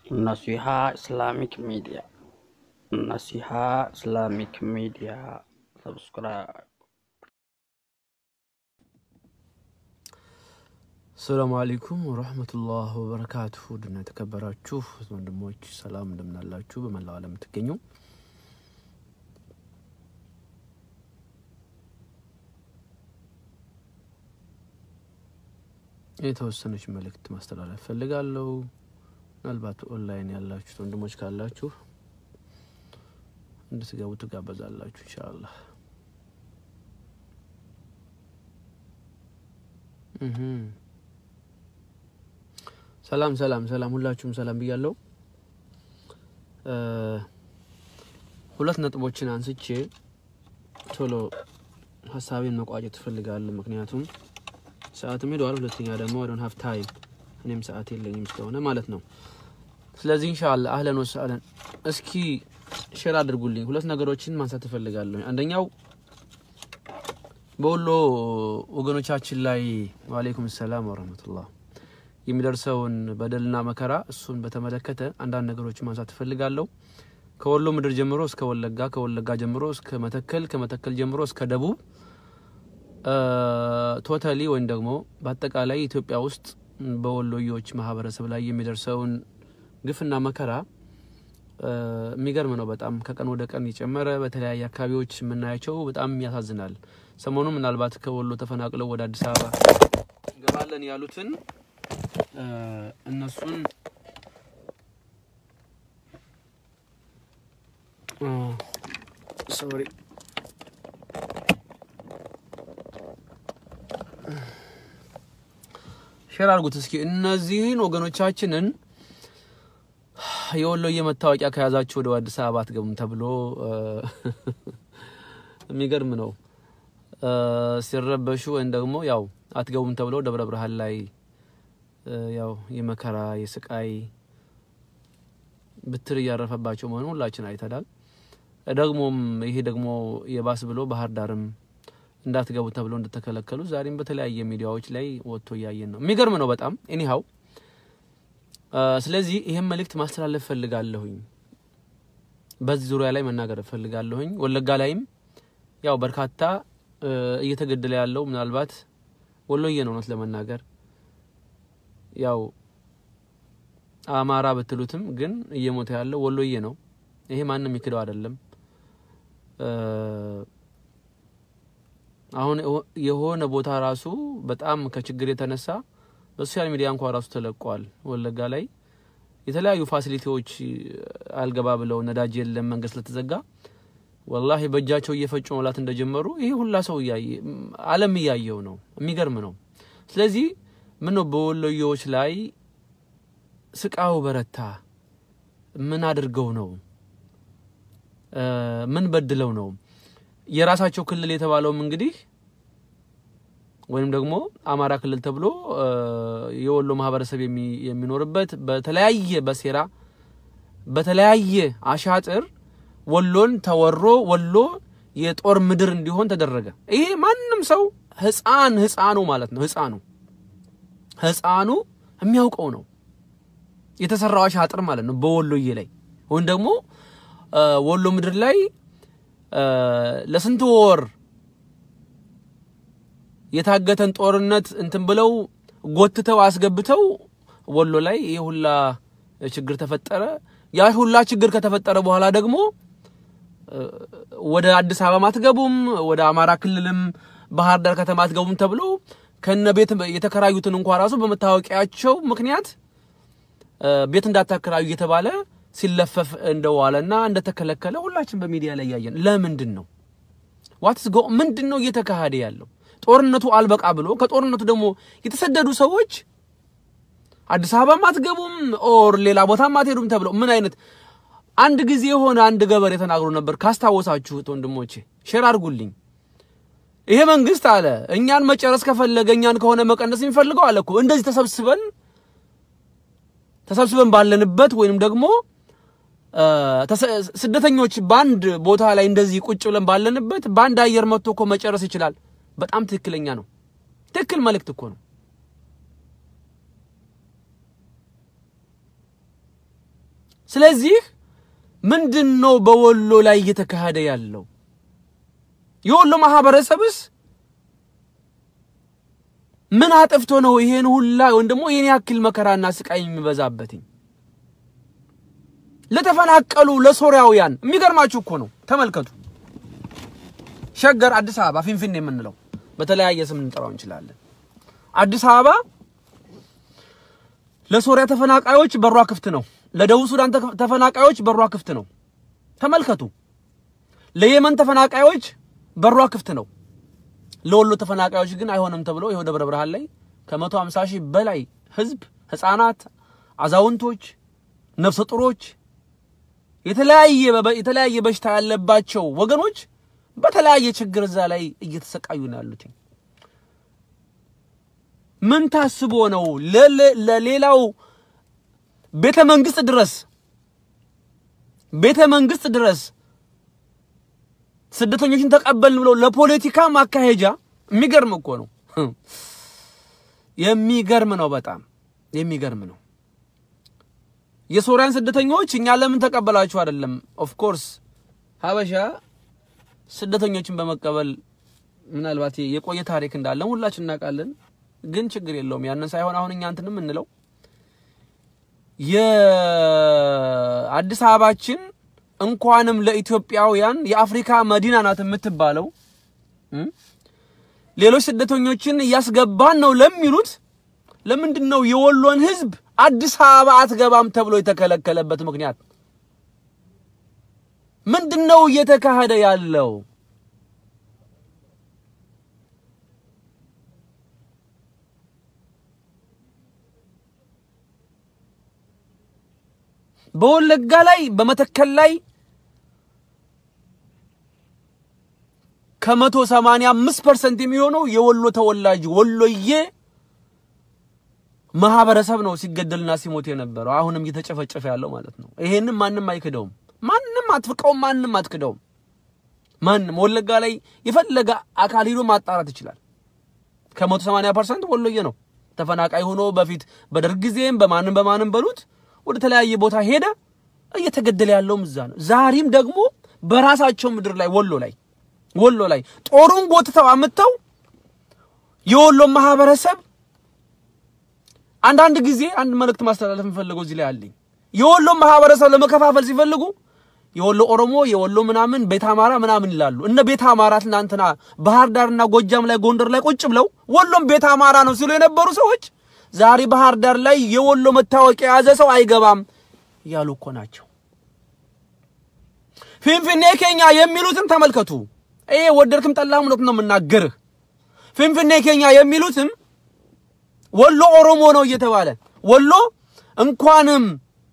Naseeha Islamic media Nasiha Islamic media subscribe ሰላሙ አለይኩም ወረህመቱላህ ወበረካቱሁ ድና የተከበራችሁ ወንድሞች ሰላም እንደምናላችሁ በመላው ዓለም የምትገኙ የተወሰነች መልእክት ማስተላለፍ ፈልጋለሁ። ምናልባት ኦንላይን ያላችሁት ወንድሞች ካላችሁ እንድትገቡ ትጋበዛላችሁ ኢንሻአላህ። እህ ሰላም ሰላም ሰላም፣ ሁላችሁም ሰላም ብያለሁ። ሁለት ነጥቦችን አንስቼ ቶሎ ሀሳቤን መቋጨት እፈልጋለሁ። ምክንያቱም ሰዓትም ሄደዋል። ሁለተኛ ደግሞ አይ ዶንት ሃቭ ታይም እኔም ሰዓት የለኝም ስለሆነ ማለት ነው። ስለዚህ ኢንሻአላህ አህለን ወሰአለን። እስኪ ሼር አድርጉልኝ። ሁለት ነገሮችን ማንሳት እፈልጋለሁ። አንደኛው በወሎ ወገኖቻችን ላይ ወአለይኩም ሰላም ወረህመቱላህ የሚደርሰውን በደልና መከራ እሱን በተመለከተ አንዳንድ ነገሮችን ማንሳት እፈልጋለሁ። ከወሎ ምድር ጀምሮ እስከ ወለጋ፣ ከወለጋ ጀምሮ እስከ መተከል፣ ከመተከል ጀምሮ እስከ ደቡብ ቶታሊ ወይም ደግሞ በአጠቃላይ ኢትዮጵያ ውስጥ በወሎዮች ማህበረሰብ ላይ የሚደርሰውን ግፍና መከራ የሚገርም ነው። በጣም ከቀን ወደ ቀን የጨመረ በተለያየ አካባቢዎች የምናያቸው በጣም ያሳዝናል። ሰሞኑ ምናልባት ከወሎ ተፈናቅለው ወደ አዲስ አበባ እንገባለን ያሉትን እነሱን ሶሪ ሼር አድርጉት እስኪ እነዚህን ወገኖቻችንን የወሎዬ መታወቂያ ከያዛችሁ ወደ አዲስ አበባ አትገቡም ተብሎ የሚገርም ነው። ሲረበሹ ወይም ደግሞ ያው አትገቡም ተብሎ ደብረ ብርሃን ላይ ያው የመከራ የስቃይ ብትር እያረፈባቸው መሆኑ ሁላችን አይተናል። ደግሞም ይሄ ደግሞ የባስ ብሎ ባህር ዳርም እንዳትገቡ ተብሎ እንደተከለከሉ ዛሬም በተለያየ ሚዲያዎች ላይ ወጥቶ እያየን ነው። የሚገርም ነው በጣም ኤኒሃው። ስለዚህ ይህም መልእክት ማስተላለፍ ፈልጋለሁኝ። በዚህ ዙሪያ ላይ መናገር ፈልጋለሁኝ። ወለጋ ላይም ያው በርካታ እየተገደለ ያለው ምናልባት ወሎዬ ነው እውነት ለመናገር ያው አማራ ብትሉትም ግን እየሞተ ያለው ወሎዬ ነው። ይሄ ማንም የሚክደው አይደለም። አሁን የሆነ ቦታ ራሱ በጣም ከችግር የተነሳ በሶሻል ሚዲያ እንኳን ራሱ ተለቋል። ወለጋ ላይ የተለያዩ ፋሲሊቲዎች አልገባ ብለው ነዳጅ የለም መንገድ ስለተዘጋ ወላሂ በእጃቸው እየፈጩ መብላት እንደጀመሩ ይሄ ሁላ ሰው እያየ ዓለም እያየው ነው። የሚገርም ነው። ስለዚህ ምን ነው በወሎዬዎች ላይ ስቃው በረታ? ምን አድርገው ነው? ምን በድለው ነው? የራሳቸው ክልል የተባለውም እንግዲህ ወይም ደግሞ አማራ ክልል ተብሎ የወሎ ማህበረሰብ የሚኖርበት በተለያየ በሴራ በተለያየ አሻጥር ወሎን ተወሮ ወሎ የጦር ምድር እንዲሆን ተደረገ። ይሄ ማንም ሰው ህፃን ህፃኑ ማለት ነው ህፃኑ ህፃኑ የሚያውቀው ነው የተሰራው አሻጥር ማለት ነው በወሎዬ ላይ ወይም ደግሞ ወሎ ምድር ላይ ለስንት ወር የታገተን ጦርነት እንትን ብለው ጎትተው አስገብተው ወሎ ላይ ይህ ሁላ ችግር ተፈጠረ። ያ ሁላ ችግር ከተፈጠረ በኋላ ደግሞ ወደ አዲስ አበባ አትገቡም፣ ወደ አማራ ክልልም ባህር ዳር ከተማ አትገቡም ተብሎ ከነ ቤት የተከራዩትን እንኳ ራሱ በመታወቂያቸው ምክንያት ቤት እንዳታከራዩ እየተባለ ሲለፈፍ እንደዋለና እንደተከለከለ ሁላችን በሚዲያ ላይ ያየን። ለምንድን ነው ዋትስ ጎ ምንድን ነው እየተካሄደ ያለው? ጦርነቱ አልበቃ ብሎ ከጦርነቱ ደግሞ የተሰደዱ ሰዎች አዲስ አበባም አትገቡም ኦር ሌላ ቦታም አትሄዱም ተብለው ምን አይነት አንድ ጊዜ የሆነ አንድ ገበሬ ተናግሮ ነበር ካስታወሳችሁት ወንድሞቼ ሼር አድርጉልኝ። ይሄ መንግስት አለ እኛን መጨረስ ከፈለገ እኛን ከሆነ መቀነስ የሚፈልገው አለ እኮ እንደዚህ ተሰብስበን ተሰብስበን ባለንበት ወይንም ደግሞ ስደተኞች በአንድ ቦታ ላይ እንደዚህ ቁጭ ብለን ባለንበት በአንድ አየር መጥቶ እኮ መጨረስ ይችላል። በጣም ትክክለኛ ነው። ትክክል መልእክት እኮ ነው። ስለዚህ ምንድን ነው በወሎ ላይ እየተካሄደ ያለው? የወሎ ማህበረሰብስ ምን አጥፍቶ ነው ይሄን ሁላ ወይም ደግሞ ይሄን ያክል መከራና ስቃይ የሚበዛበትኝ? ለተፈናቀሉ ለሶሪያውያን የሚገርማችሁ እኮ ነው። ተመልከቱ። ሸገር አዲስ አበባ ፊንፊኔ የምንለው በተለያየ ስም እንጠራው እንችላለን። አዲስ አበባ ለሶሪያ ተፈናቃዮች በሯ ክፍት ነው። ለደቡብ ሱዳን ተፈናቃዮች በሯ ክፍት ነው። ተመልከቱ። ለየመን ተፈናቃዮች በሯ ክፍት ነው። ለወሎ ተፈናቃዮች ግን አይሆንም ተብሎ ይኸው ደብረ ብርሃን ላይ ከመቶ ሃምሳ ሺህ በላይ ህዝብ፣ ህፃናት፣ አዛውንቶች፣ ነፍሰ ጡሮች የተለያየ የተለያየ በሽታ ያለባቸው ወገኖች በተለያየ ችግር እዛ ላይ እየተሰቃዩ ነው ያሉት። ምን ታስቦ ነው ለሌላው ቤተ መንግስት ድረስ ቤተ መንግስት ድረስ ስደተኞችን ተቀበልን ብለው ለፖለቲካ ማካሄጃ የሚገርም እኮ ነው። የሚገርም ነው። በጣም የሚገርም ነው። የሶሪያን ስደተኞች እኛ ለምን ተቀበላችሁ አይደለም። ኦፍ ኮርስ ሀበሻ ስደተኞችን በመቀበል ምናልባት የቆየ ታሪክ እንዳለን ሁላችን እናውቃለን። ግን ችግር የለውም። ያንን ሳይሆን አሁን እኛ እንትን የምንለው የአዲስ አበባችን እንኳንም ለኢትዮጵያውያን የአፍሪካ መዲና ናት የምትባለው ሌሎች ስደተኞችን እያስገባን ነው ለሚሉት ለምንድን ነው የወሎን ህዝብ አዲስ አበባ አትገባም ተብሎ የተከለከለበት ምክንያት ምንድን ነው እየተካሄደ ያለው? በወለጋ ላይ በመተከል ላይ ከመቶ ሰማንያ አምስት ፐርሰንት የሚሆነው የወሎ ተወላጅ ወሎዬ ማህበረሰብ ነው ሲገደልና ሲሞት የነበረው አሁንም እየተጨፈጨፈ ያለው ማለት ነው። ይሄንም ማንም አይክደውም። ማንም አትፍቀውም። ማንም አትክደውም። ማንም ወለጋ ላይ የፈለገ አካል ሂዶ ማጣራት ይችላል። ከመቶ ሰማንያ ፐርሰንት ወሎዬ ነው ተፈናቃይ ሆኖ በፊት በደርግ ጊዜም በማንም በማንም በሉት ወደ ተለያየ ቦታ ሄደ። እየተገደለ ያለውም እዛ ነው። ዛሬም ደግሞ በራሳቸው ምድር ላይ ወሎ ላይ ወሎ ላይ ጦሩን ጎትተው አምጥተው የወሎ ማህበረሰብ አንዳንድ ጊዜ አንድ መልእክት ማስተላለፍ የምፈልገው እዚህ ላይ አለኝ። የወሎ ማህበረሰብ ለመከፋፈል ሲፈልጉ የወሎ ኦሮሞ፣ የወሎ ምናምን ቤት አማራ ምናምን ይላሉ። እነ ቤት አማራ ትናንትና ባህር ዳርና ጎጃም ላይ ጎንደር ላይ ቁጭ ብለው ወሎም ቤት አማራ ነው ሲሉ የነበሩ ሰዎች ዛሬ ባህር ዳር ላይ የወሎ መታወቂያ የያዘ ሰው አይገባም እያሉ እኮ ናቸው። ፊንፊኔ ኬኛ የሚሉትን ተመልከቱ። ይሄ ወደድክም ጠላህም እውነት ነው የምናገርህ። ፊንፊኔ ኬኛ የሚሉትም ወሎ ኦሮሞ ነው እየተባለ ወሎ እንኳንም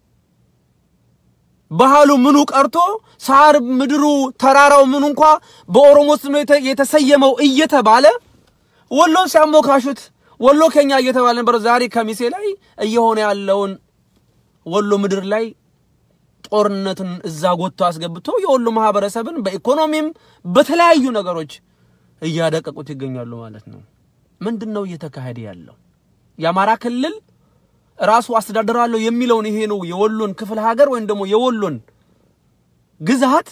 ባህሉ ምኑ ቀርቶ ሳር ምድሩ ተራራው ምኑ እንኳ በኦሮሞ ስም የተሰየመው እየተባለ ወሎን ሲያሞካሹት ወሎ ኬኛ እየተባለ ነበር። ዛሬ ከሚሴ ላይ እየሆነ ያለውን ወሎ ምድር ላይ ጦርነትን እዛ ጎትቶ አስገብቶ የወሎ ማህበረሰብን በኢኮኖሚም በተለያዩ ነገሮች እያደቀቁት ይገኛሉ ማለት ነው። ምንድን ነው እየተካሄደ ያለው? የአማራ ክልል ራሱ አስተዳደራለሁ የሚለውን ይሄ ነው የወሎን ክፍለ ሀገር ወይም ደግሞ የወሎን ግዛት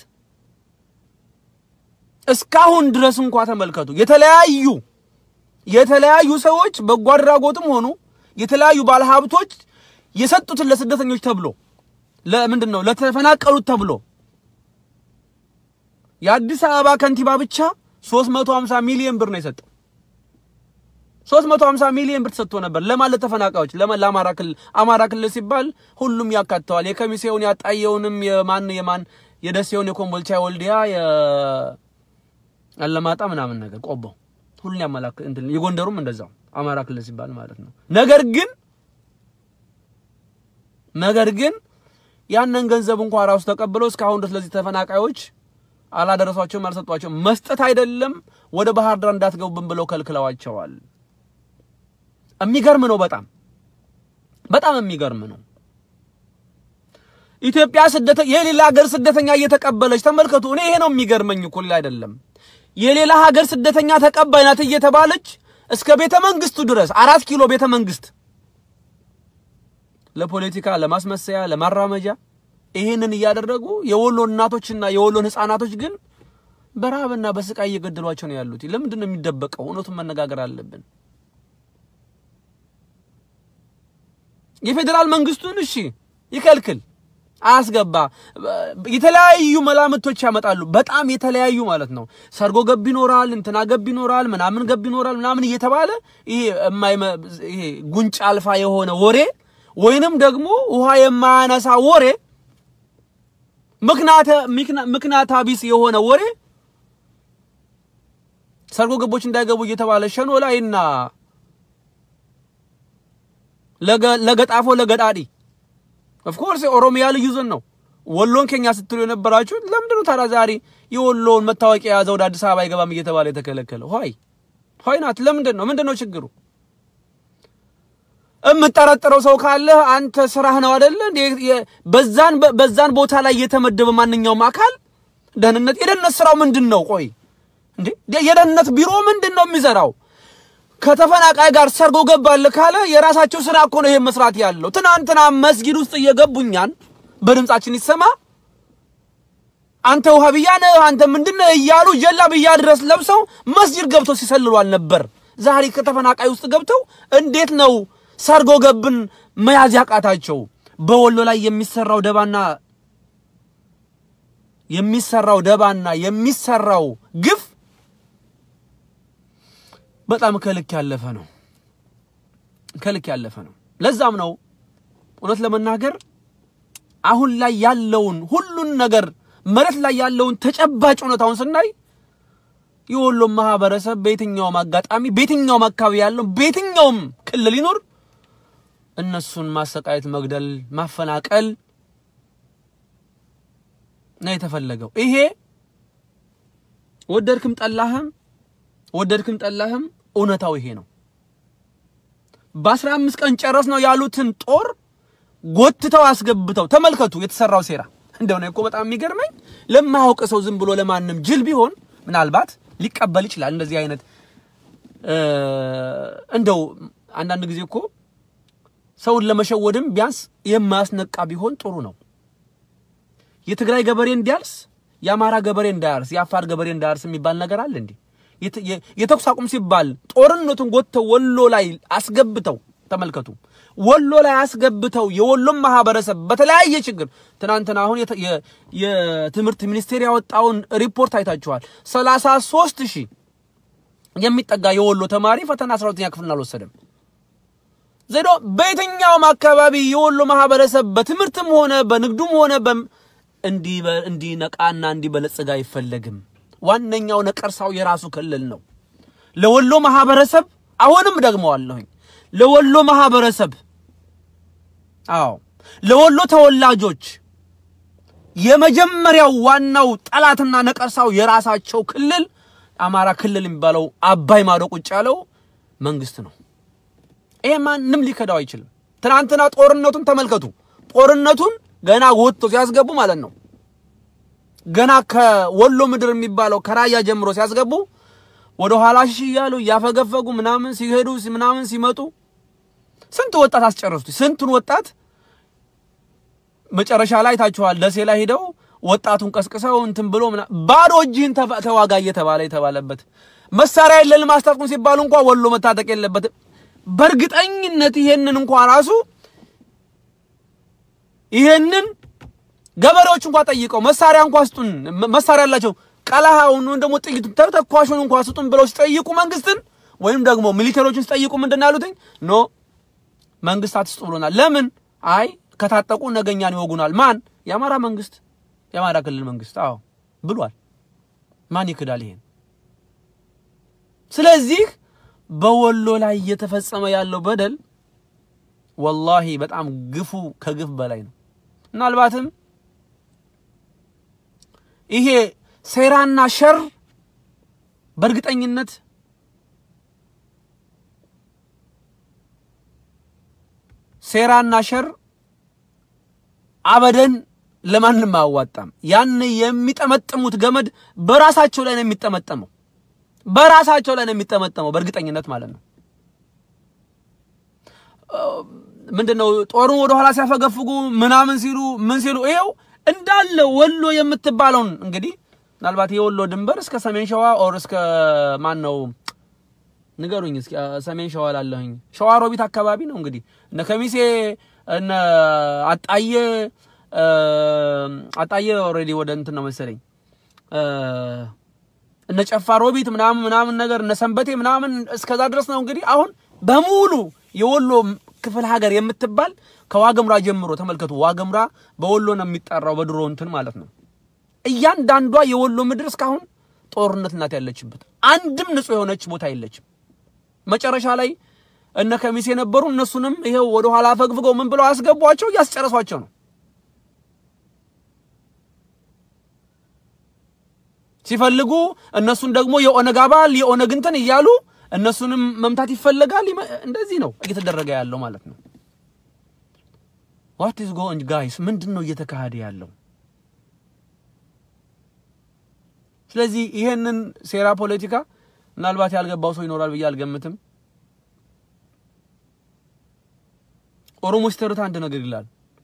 እስካሁን ድረስ እንኳ ተመልከቱ የተለያዩ የተለያዩ ሰዎች በጎ አድራጎትም ሆኑ የተለያዩ ባለሀብቶች የሰጡትን ለስደተኞች ተብሎ ለምንድን ነው ለተፈናቀሉት ተብሎ የአዲስ አበባ ከንቲባ ብቻ 350 ሚሊዮን ብር ነው የሰጠው። 350 ሚሊዮን ብር ተሰጥቶ ነበር ለማን ለተፈናቃዮች ለማን ለአማራ ክልል አማራ ክልል ሲባል ሁሉም ያካተዋል የከሚሴውን ያጣየውንም የማን የማን የደሴውን የኮምቦልቻ የወልዲያ የአለማጣ ምናምን ነገር ቆቦ ሁሉን ያመላክ እንትን የጎንደሩም እንደዛው አማራ ክልል ሲባል ማለት ነው ነገር ግን ነገር ግን ያንን ገንዘብ እንኳን ራሱ ተቀብለው እስካሁን ድረስ ለዚህ ተፈናቃዮች አላደረሷቸውም አልሰጧቸውም መስጠት አይደለም ወደ ባህር ዳር እንዳትገቡብን ብለው ከልክለዋቸዋል የሚገርም ነው። በጣም በጣም የሚገርም ነው። ኢትዮጵያ ስደተ የሌላ ሀገር ስደተኛ እየተቀበለች ተመልከቱ። እኔ ይሄ ነው የሚገርመኝ እኮ ሌላ አይደለም። የሌላ ሀገር ስደተኛ ተቀባይ ናት እየተባለች እስከ ቤተ መንግስቱ ድረስ አራት ኪሎ ቤተ መንግስት ለፖለቲካ ለማስመሰያ ለማራመጃ ይህንን እያደረጉ የወሎ እናቶችና የወሎን ህፃናቶች ግን በረሃብና በስቃይ እየገደሏቸው ነው ያሉት። ለምንድን ነው የሚደበቀው? እውነቱን መነጋገር አለብን። የፌዴራል መንግስቱን እሺ ይከልክል፣ አያስገባ። የተለያዩ መላምቶች ያመጣሉ። በጣም የተለያዩ ማለት ነው። ሰርጎ ገብ ይኖራል፣ እንትና ገብ ይኖራል፣ ምናምን ገብ ይኖራል፣ ምናምን እየተባለ ይሄ የማይመ- ይሄ ጉንጭ አልፋ የሆነ ወሬ ወይንም ደግሞ ውሃ የማያነሳ ወሬ ምክንያተ ምክንያት ቢስ የሆነ ወሬ ሰርጎ ገቦች እንዳይገቡ እየተባለ ሸኖ ላይና ለገጣፎ ለገዳዲ ኦፍኮርስ የኦሮሚያ ልዩ ዞን ነው። ወሎን ከኛ ስትሉ የነበራችሁ ለምንድን ነው ታዲያ ዛሬ የወሎን መታወቂያ የያዘ ወደ አዲስ አበባ አይገባም እየተባለ የተከለከለ? ሆይ ሆይ ናት። ለምንድን ነው ምንድን ነው ችግሩ? የምጠረጥረው ሰው ካለ አንተ ስራህ ነው አይደለ? በዛን በዛን ቦታ ላይ የተመደበ ማንኛውም አካል ደህንነት የደህንነት ስራው ምንድን ነው? ቆይ እንዴ የደህንነት ቢሮ ምንድን ነው የሚሰራው? ከተፈናቃይ ጋር ሰርጎ ገባል ካለ የራሳቸው ስራ እኮ ነው ይሄን መስራት ያለው። ትናንትና መስጊድ ውስጥ እየገቡኛን በድምጻችን ይሰማ አንተ ውሃብያ ነህ አንተ ምንድነህ እያሉ ጀላብያ ድረስ ለብሰው መስጂድ ገብተው ሲሰልሉ አልነበር? ዛሬ ከተፈናቃይ ውስጥ ገብተው እንዴት ነው ሰርጎ ገብን መያዝ ያቃታቸው? በወሎ ላይ የሚሰራው ደባና የሚሰራው ደባና የሚሰራው ግፍ በጣም ከልክ ያለፈ ነው። ከልክ ያለፈ ነው። ለዛም ነው እውነት ለመናገር አሁን ላይ ያለውን ሁሉን ነገር መሬት ላይ ያለውን ተጨባጭ እውነታውን ስናይ የወሎ ማህበረሰብ በየትኛውም አጋጣሚ በየትኛውም አካባቢ ያለው በየትኛውም ክልል ይኖር እነሱን ማሰቃየት፣ መግደል፣ ማፈናቀል ነው የተፈለገው። ይሄ ወደድክም ጠላህም ወደድክም ጠላህም እውነታው ይሄ ነው። በአስራ አምስት ቀን ጨረስ ነው ያሉትን ጦር ጎትተው አስገብተው ተመልከቱ የተሰራው ሴራ እንደሆነ እኮ በጣም የሚገርመኝ ለማያውቅ ሰው ዝም ብሎ ለማንም ጅል ቢሆን ምናልባት ሊቀበል ይችላል። እንደዚህ አይነት እንደው አንዳንድ ጊዜ እኮ ሰውን ለመሸወድም ቢያንስ የማያስነቃ ቢሆን ጥሩ ነው። የትግራይ ገበሬ እንዲያርስ፣ የአማራ ገበሬ እንዳያርስ፣ የአፋር ገበሬ እንዳያርስ የሚባል ነገር አለ እንዴ? የተኩስ አቁም ሲባል ጦርነቱን ጎትተው ወሎ ላይ አስገብተው ተመልከቱ። ወሎ ላይ አስገብተው የወሎም ማህበረሰብ በተለያየ ችግር ትናንትና አሁን የትምህርት ሚኒስቴር ያወጣውን ሪፖርት አይታችኋል። ሰላሳ ሦስት ሺህ የሚጠጋ የወሎ ተማሪ ፈተና አስራ ሁለተኛ ክፍልን አልወሰደም። ዘዶ በየትኛውም አካባቢ የወሎ ማህበረሰብ በትምህርትም ሆነ በንግዱም ሆነ እንዲነቃና እንዲበለጽግ አይፈለግም። ዋነኛው ነቀርሳው የራሱ ክልል ነው። ለወሎ ማህበረሰብ አሁንም ደግመዋለሁኝ፣ ለወሎ ማህበረሰብ አዎ፣ ለወሎ ተወላጆች የመጀመሪያው ዋናው ጠላትና ነቀርሳው የራሳቸው ክልል አማራ ክልል የሚባለው አባይ ማዶ ቁጭ ያለው መንግስት ነው። ይሄ ማንም ሊከዳው አይችልም። ትናንትና ጦርነቱን ተመልከቱ። ጦርነቱን ገና ወጥቶ ሲያስገቡ ማለት ነው ገና ከወሎ ምድር የሚባለው ከራያ ጀምሮ ሲያስገቡ ወደ ኋላ ሽሽ እያሉ እያፈገፈጉ ምናምን ሲሄዱ ምናምን ሲመጡ ስንት ወጣት አስጨረሱት። ስንቱን ወጣት መጨረሻ ላይ ታችኋል። ደሴ ላይ ሄደው ወጣቱን ቀስቅሰው እንትን ብሎ ባዶ እጅህን ተዋጋ እየተባለ የተባለበት መሳሪያ የለንም አስታጥቁም ሲባሉ እንኳ ወሎ መታጠቅ የለበትም። በእርግጠኝነት ይሄንን እንኳ ራሱ ይሄንን ገበሬዎች እንኳ ጠይቀው መሳሪያ እንኳ ስጡን፣ መሳሪያ ያላቸው ቀለሃውን ወይም ደግሞ ጥይቱን ተተኳሹን እንኳ ስጡን ብለው ሲጠይቁ መንግስትን ወይም ደግሞ ሚሊተሪዎችን ሲጠይቁ ምንድን ያሉትኝ ኖ መንግስት አትስጡ ብሎናል። ለምን? አይ ከታጠቁ ነገኛን ይወጉናል። ማን? የአማራ መንግስት፣ የአማራ ክልል መንግስት። አዎ ብሏል። ማን ይክዳል ይሄን? ስለዚህ በወሎ ላይ እየተፈጸመ ያለው በደል ወላሂ በጣም ግፉ ከግፍ በላይ ነው። ምናልባትም ይሄ ሴራና ሸር በእርግጠኝነት ሴራና ሸር አበደን ለማንም አያዋጣም። ያን የሚጠመጥሙት ገመድ በራሳቸው ላይ ነው የሚጠመጠመው፣ በራሳቸው ላይ ነው የሚጠመጠመው በእርግጠኝነት ማለት ነው። ምንድነው ጦሩን ወደ ኋላ ሲያፈገፍጉ ምናምን ሲሉ ምን ሲሉ ይኸው እንዳለ ወሎ የምትባለውን እንግዲህ ምናልባት የወሎ ድንበር እስከ ሰሜን ሸዋ ኦር እስከ ማን ነው ንገሩኝ እስኪ ሰሜን ሸዋ ላለሁኝ ሸዋ ሮቢት አካባቢ ነው እንግዲህ እነ ከሚሴ እነ አጣየ አጣየ ኦልሬዲ ወደ እንትን ነው መሰለኝ እነ ጨፋ ሮቢት ምናምን ምናምን ነገር እነ ሰንበቴ ምናምን እስከዛ ድረስ ነው እንግዲህ አሁን በሙሉ የወሎ ክፍለ ሀገር የምትባል ከዋገምራ ጀምሮ ተመልከቱ። ዋገምራ በወሎ ነው የሚጠራው በድሮ እንትን ማለት ነው። እያንዳንዷ የወሎ ምድር እስካሁን ጦርነት ናት ያለችበት። አንድም ንጹህ የሆነች ቦታ የለችም። መጨረሻ ላይ እነ ከሚሴ የነበሩ እነሱንም ይሄው ወደ ኋላ ፈግፍገው ምን ብለው አስገቧቸው፣ እያስጨረሷቸው ነው። ሲፈልጉ እነሱን ደግሞ የኦነግ አባል የኦነግ እንትን እያሉ እነሱንም መምታት ይፈለጋል። እንደዚህ ነው እየተደረገ ያለው ማለት ነው። ዋት ኢዝ ጎይንግ ጋይስ፣ ምንድን ነው እየተካሄደ ያለው? ስለዚህ ይሄንን ሴራ ፖለቲካ ምናልባት ያልገባው ሰው ይኖራል ብዬ አልገምትም። ኦሮሞ ሲተርት አንድ ነገር ይላል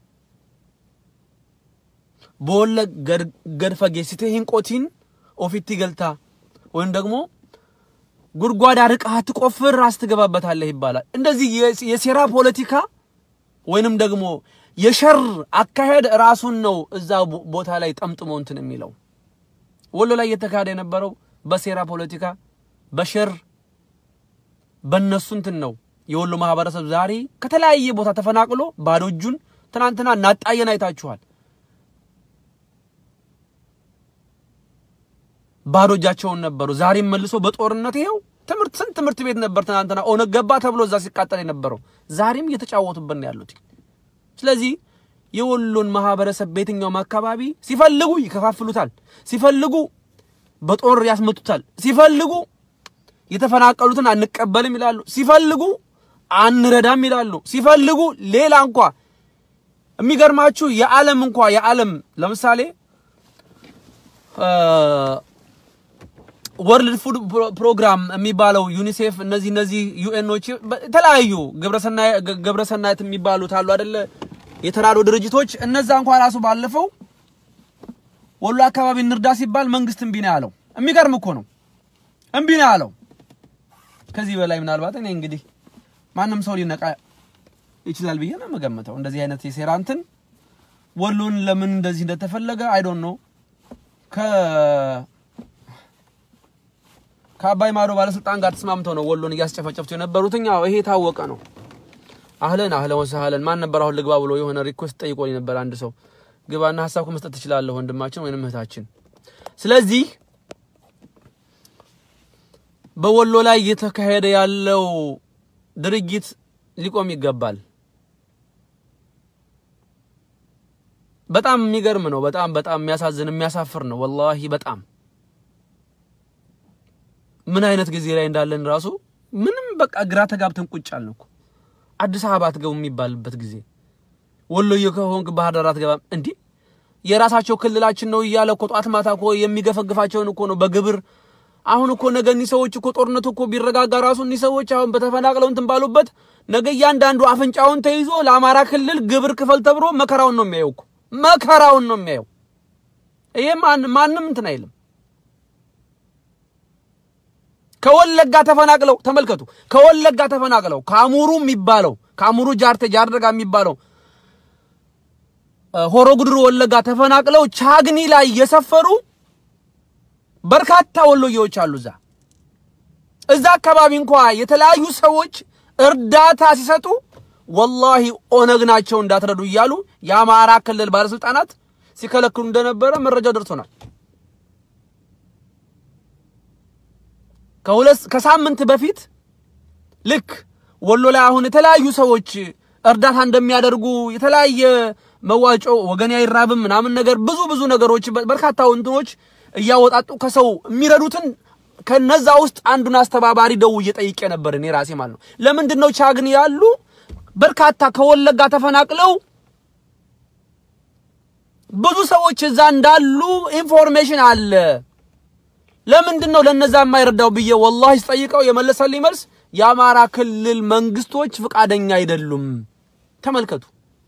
በወለ ገድፈጌ ሲቴሂን ቆቲን ኦፊቲ ገልታ ወይም ደግሞ ጉድጓድ አርቀህ አትቆፍር ራስ ትገባበታለህ ይባላል። እንደዚህ የሴራ ፖለቲካ ወይንም ደግሞ የሸር አካሄድ ራሱን ነው እዛ ቦታ ላይ ጠምጥሞ እንትን የሚለው ወሎ ላይ እየተካሄደ የነበረው በሴራ ፖለቲካ በሸር በእነሱ እንትን ነው። የወሎ ማህበረሰብ ዛሬ ከተለያየ ቦታ ተፈናቅሎ ባዶ እጁን ትናንትና እናጣየን አይታችኋል። ባዶ እጃቸውን ነበሩ። ዛሬም መልሶ በጦርነት ይኸው ትምህርት ስንት ትምህርት ቤት ነበር ትናንትና ኦነግ ገባ ተብሎ እዛ ሲቃጠል የነበረው ዛሬም እየተጫወቱበት ነው ያሉት። ስለዚህ የወሎን ማህበረሰብ በየትኛውም አካባቢ ሲፈልጉ ይከፋፍሉታል፣ ሲፈልጉ በጦር ያስመቱታል፣ ሲፈልጉ የተፈናቀሉትን አንቀበልም ይላሉ፣ ሲፈልጉ አንረዳም ይላሉ፣ ሲፈልጉ ሌላ እንኳ የሚገርማችሁ የዓለም እንኳ የዓለም ለምሳሌ ወርልድ ፉድ ፕሮግራም የሚባለው ዩኒሴፍ እነዚህ እነዚህ ዩኤኖች የተለያዩ ግብረሰናየት የሚባሉት አሉ አይደለ? የተራዶ ድርጅቶች እነዛ እንኳን ራሱ ባለፈው ወሎ አካባቢ እንርዳ ሲባል መንግስት እምቢ ነው ያለው። የሚገርም እኮ ነው፣ እምቢ ነው ያለው። ከዚህ በላይ ምናልባት እኔ እንግዲህ ማንም ሰው ሊነቃ ይችላል ብዬ ነው የምገምተው። እንደዚህ አይነት የሴራ እንትን ወሎን ለምን እንደዚህ እንደተፈለገ አይ ዶንት ኖ ከ ከአባይ ማዶ ባለስልጣን ጋር ተስማምተው ነው ወሎን እያስጨፈጨፉት የነበሩት። ያው ይሄ የታወቀ ነው። አህለን አህለን ወሰህለን ማን ነበር አሁን ልግባ ብሎ የሆነ ሪኩዌስት ጠይቆኝ ነበር አንድ ሰው። ግባና ሀሳብ መስጠት ትችላለህ ወንድማችን ወይንም እህታችን። ስለዚህ በወሎ ላይ እየተካሄደ ያለው ድርጊት ሊቆም ይገባል። በጣም የሚገርም ነው። በጣም በጣም የሚያሳዝን የሚያሳፍር ነው። ወላሂ በጣም ምን አይነት ጊዜ ላይ እንዳለን ራሱ ምንም በቃ ግራ ተጋብተን ቁጭ አልን እኮ። አዲስ አበባ አትገቡ የሚባልበት ጊዜ ወሎዬ ከሆንክ ባህር ዳር አትገባም እንዲህ የራሳቸው ክልላችን ነው እያለ እኮ ጧት ማታ እኮ የሚገፈግፋቸውን እኮ ነው በግብር አሁን እኮ ነገ እኒህ ሰዎች እኮ ጦርነቱ እኮ ቢረጋጋ ራሱ እኒህ ሰዎች አሁን በተፈናቅለው እንትን ባሉበት ነገ እያንዳንዱ አፍንጫውን ተይዞ ለአማራ ክልል ግብር ክፈል ተብሎ መከራውን ነው የሚያየው እኮ መከራውን ነው የሚያየው። ይሄ ማንም እንትን አይልም። ከወለጋ ተፈናቅለው ተመልከቱ። ከወለጋ ተፈናቅለው ከአሙሩ የሚባለው ከአሙሩ ጃርቴ ጃርደጋ የሚባለው ሆሮ ጉድሩ ወለጋ ተፈናቅለው ቻግኒ ላይ የሰፈሩ በርካታ ወሎዬዎች አሉ። እዛ እዛ አካባቢ እንኳ የተለያዩ ሰዎች እርዳታ ሲሰጡ ወላሂ ኦነግ ናቸው እንዳትረዱ እያሉ የአማራ ክልል ባለስልጣናት ሲከለክሉ እንደነበረ መረጃው ደርሶናል። ከሁለት ከሳምንት በፊት ልክ ወሎ ላይ አሁን የተለያዩ ሰዎች እርዳታ እንደሚያደርጉ የተለያየ መዋጮ ወገን አይራብም ምናምን ነገር ብዙ ብዙ ነገሮች በርካታ እንትኖች እያወጣጡ ከሰው የሚረዱትን ከነዛ ውስጥ አንዱን አስተባባሪ ደውዬ ጠይቄ ነበር እኔ ራሴ ማለት ነው። ለምንድን ነው ቻግኒ ያሉ በርካታ ከወለጋ ተፈናቅለው ብዙ ሰዎች እዛ እንዳሉ ኢንፎርሜሽን አለ። ለምንድን ነው ለነዛ የማይረዳው ብዬ ወላሂ ስጠይቀው የመለሰልኝ መልስ የአማራ ክልል መንግስቶች ፍቃደኛ አይደሉም፣ ተመልከቱ።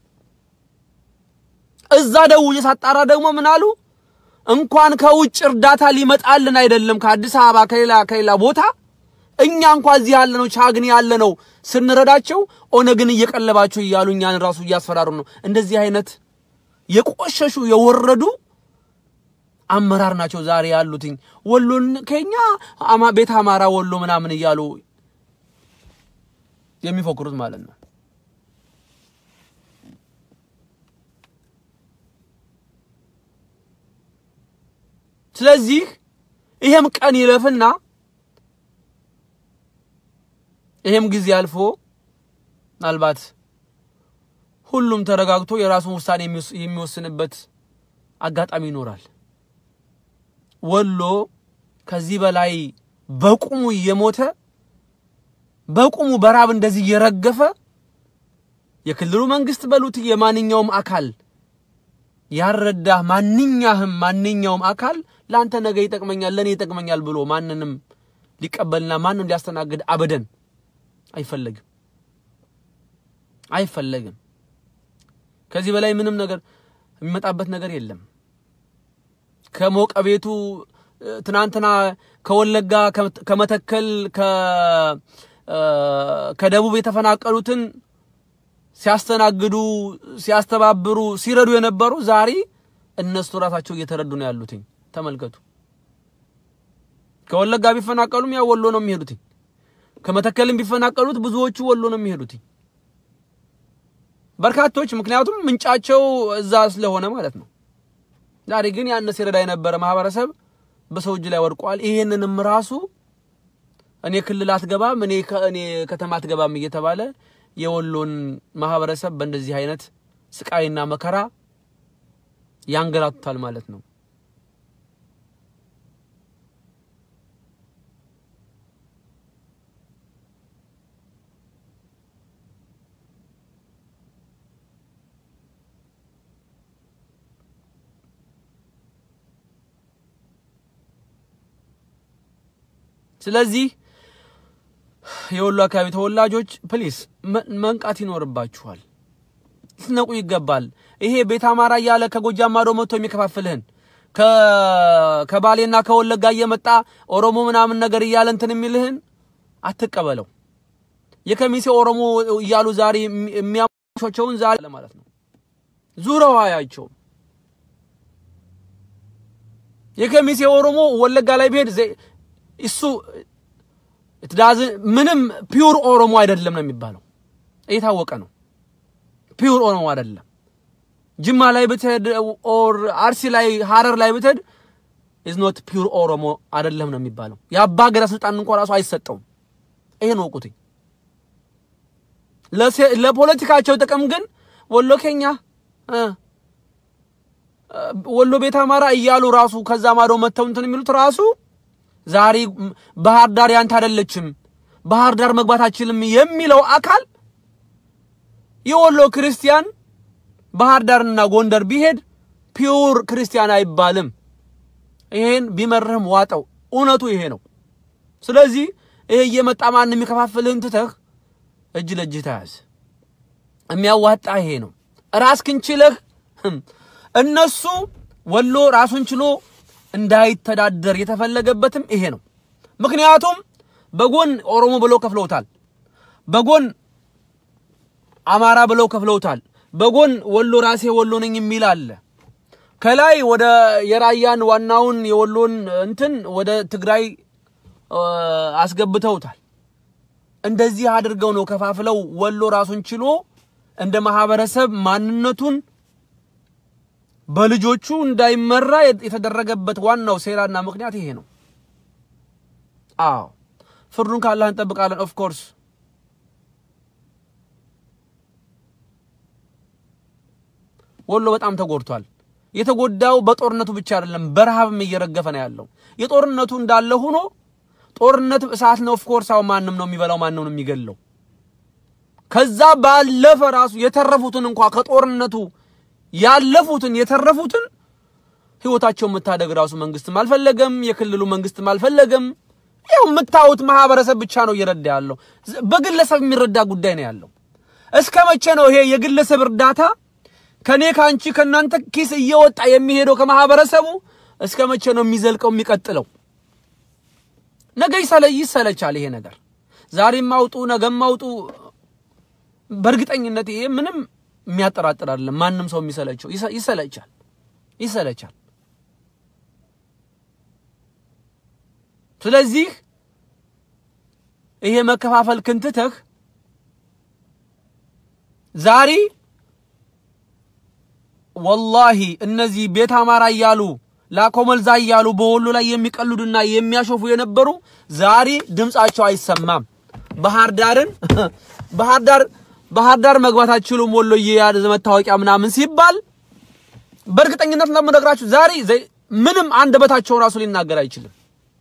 እዛ ደውዬ ሳጣራ ደግሞ ምን አሉ? እንኳን ከውጭ እርዳታ ሊመጣልን አይደለም ከአዲስ አበባ ከሌላ ከሌላ ቦታ እኛ እንኳን እዚህ ያለ ነው ቻግኒ ያለ ነው ስንረዳቸው ኦነግን እየቀለባቸው እያሉ እኛን ራሱ እያስፈራሩ ነው። እንደዚህ አይነት የቆሸሹ የወረዱ አመራር ናቸው ዛሬ ያሉትኝ ወሎን ከኛ አማ ቤት አማራ ወሎ ምናምን እያሉ የሚፎክሩት ማለት ነው። ስለዚህ ይሄም ቀን ይለፍና ይሄም ጊዜ አልፎ ምናልባት ሁሉም ተረጋግቶ የራሱን ውሳኔ የሚወስንበት አጋጣሚ ይኖራል። ወሎ ከዚህ በላይ በቁሙ እየሞተ በቁሙ በራብ እንደዚህ እየረገፈ የክልሉ መንግስት በሉት የማንኛውም አካል ያረዳህ ማንኛህም ማንኛውም አካል ለአንተ ነገ ይጠቅመኛል ለእኔ ይጠቅመኛል ብሎ ማንንም ሊቀበልና ማንም ሊያስተናግድ አበደን አይፈለግም አይፈለግም። ከዚህ በላይ ምንም ነገር የሚመጣበት ነገር የለም። ከሞቀ ቤቱ ትናንትና ከወለጋ ከመተከል ከደቡብ የተፈናቀሉትን ሲያስተናግዱ ሲያስተባብሩ ሲረዱ የነበሩ ዛሬ እነሱ ራሳቸው እየተረዱ ነው ያሉትኝ። ተመልከቱ። ከወለጋ ቢፈናቀሉም ያው ወሎ ነው የሚሄዱትኝ። ከመተከልም ቢፈናቀሉት ብዙዎቹ ወሎ ነው የሚሄዱትኝ። በርካቶች ምክንያቱም ምንጫቸው እዛ ስለሆነ ማለት ነው። ዛሬ ግን ያን ሲረዳ የነበረ ማህበረሰብ በሰው እጅ ላይ ወድቋል። ይሄንንም ራሱ እኔ ክልል አትገባም፣ እኔ እኔ ከተማ አትገባም እየተባለ የወሎን ማህበረሰብ በእንደዚህ አይነት ስቃይና መከራ ያንገላቱታል ማለት ነው። ስለዚህ የወሎ አካባቢ ተወላጆች ፕሊስ መንቃት ይኖርባችኋል። ልትነቁ ይገባል። ይሄ ቤት አማራ እያለ ከጎጃም ማዶ መጥቶ የሚከፋፍልህን ከባሌና ከወለጋ እየመጣ ኦሮሞ ምናምን ነገር እያለ እንትን የሚልህን አትቀበለው። የከሚሴ ኦሮሞ እያሉ ዛሬ የሚያሞሾቸውን ዛሬ ማለት ነው ዙረው አያቸውም። የከሚሴ ኦሮሞ ወለጋ ላይ ቢሄድ እሱ ትዳዝ ምንም ፒውር ኦሮሞ አይደለም ነው የሚባለው። የታወቀ ነው። ፒውር ኦሮሞ አይደለም። ጅማ ላይ ብትሄድ ኦር አርሲ ላይ ሀረር ላይ ብትሄድ ኢዝ ኖት ፒውር ኦሮሞ አይደለም ነው የሚባለው። የአባ ገዳ ስልጣን እንኳን ራሱ አይሰጠውም። ይሄን ወቁትኝ። ለፖለቲካቸው ጥቅም ግን ወሎ ኬኛ ወሎ ቤት አማራ እያሉ ራሱ ከዛ ማዶ መተው እንትን የሚሉት ራሱ ዛሬ ባህር ዳር ያንተ አይደለችም፣ ባህር ዳር መግባት አችልም የሚለው አካል የወሎ ክርስቲያን ባህር ዳርና ጎንደር ቢሄድ ፒውር ክርስቲያን አይባልም። ይሄን ቢመርህም ዋጠው። እውነቱ ይሄ ነው። ስለዚህ ይሄ እየመጣ ማን የሚከፋፍልህን ትተህ እጅ ለእጅህ ተያዝ። የሚያዋጣ ይሄ ነው። ራስህን ችለህ እነሱ ወሎ ራሱን ችሎ እንዳይተዳደር የተፈለገበትም ይሄ ነው። ምክንያቱም በጎን ኦሮሞ ብለው ከፍለውታል፣ በጎን አማራ ብለው ከፍለውታል፣ በጎን ወሎ ራሴ ወሎ ነኝ የሚል አለ። ከላይ ወደ የራያን ዋናውን የወሎን እንትን ወደ ትግራይ አስገብተውታል። እንደዚህ አድርገው ነው ከፋፍለው ወሎ ራሱን ችሎ እንደ ማህበረሰብ ማንነቱን በልጆቹ እንዳይመራ የተደረገበት ዋናው ሴራና ምክንያት ይሄ ነው። አዎ ፍርዱን ካላህ እንጠብቃለን። ኦፍ ኮርስ ወሎ በጣም ተጎድቷል። የተጎዳው በጦርነቱ ብቻ አይደለም፣ በረሃብም እየረገፈ ነው ያለው። የጦርነቱ እንዳለ ሆኖ ጦርነት እሳት ነው። ኦፍ ኮርስ አሁን ማንም ነው የሚበላው፣ ማንም ነው የሚገለው። ከዛ ባለፈ ራሱ የተረፉትን እንኳ ከጦርነቱ ያለፉትን የተረፉትን ህይወታቸውን መታደግ ራሱ መንግስትም አልፈለገም፣ የክልሉ መንግስትም አልፈለገም። ያው የምታዩት ማህበረሰብ ብቻ ነው እየረዳ ያለው። በግለሰብ የሚረዳ ጉዳይ ነው ያለው። እስከ መቼ ነው ይሄ የግለሰብ እርዳታ ከኔ ከአንቺ ከእናንተ ኪስ እየወጣ የሚሄደው ከማህበረሰቡ እስከ መቼ ነው የሚዘልቀው የሚቀጥለው? ነገ ይሰለ ይሰለቻል ይሄ ነገር። ዛሬም አውጡ ነገም አውጡ። በእርግጠኝነት ይሄ ምንም የሚያጠራጥር አይደለም። ማንም ሰው የሚሰለቸው ይሰለቻል ይሰለቻል። ስለዚህ ይሄ መከፋፈል ክንትተህ ዛሬ ወላሂ እነዚህ ቤት አማራ እያሉ ላኮመልዛ እያሉ በወሎ ላይ የሚቀልዱና የሚያሾፉ የነበሩ ዛሬ ድምጻቸው አይሰማም። ባህር ዳርን ባህር ዳር ባህር ዳር መግባት አትችሉም ወሎዬ ያለ መታወቂያ ምናምን ሲባል በእርግጠኝነት ለምነግራችሁ ዛሬ ምንም አንደበታቸው ራሱ ሊናገር አይችልም።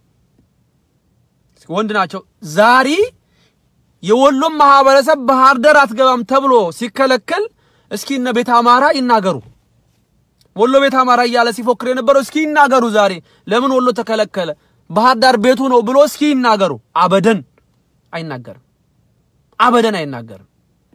ወንድ ናቸው። ዛሬ የወሎም ማህበረሰብ ባህር ዳር አትገባም ተብሎ ሲከለከል እስኪ እነ ቤት አማራ ይናገሩ። ወሎ ቤት አማራ እያለ ሲፎክር የነበረው እስኪ ይናገሩ። ዛሬ ለምን ወሎ ተከለከለ? ባህር ዳር ቤቱ ነው ብሎ እስኪ ይናገሩ። አበደን አይናገርም። አበደን አይናገርም።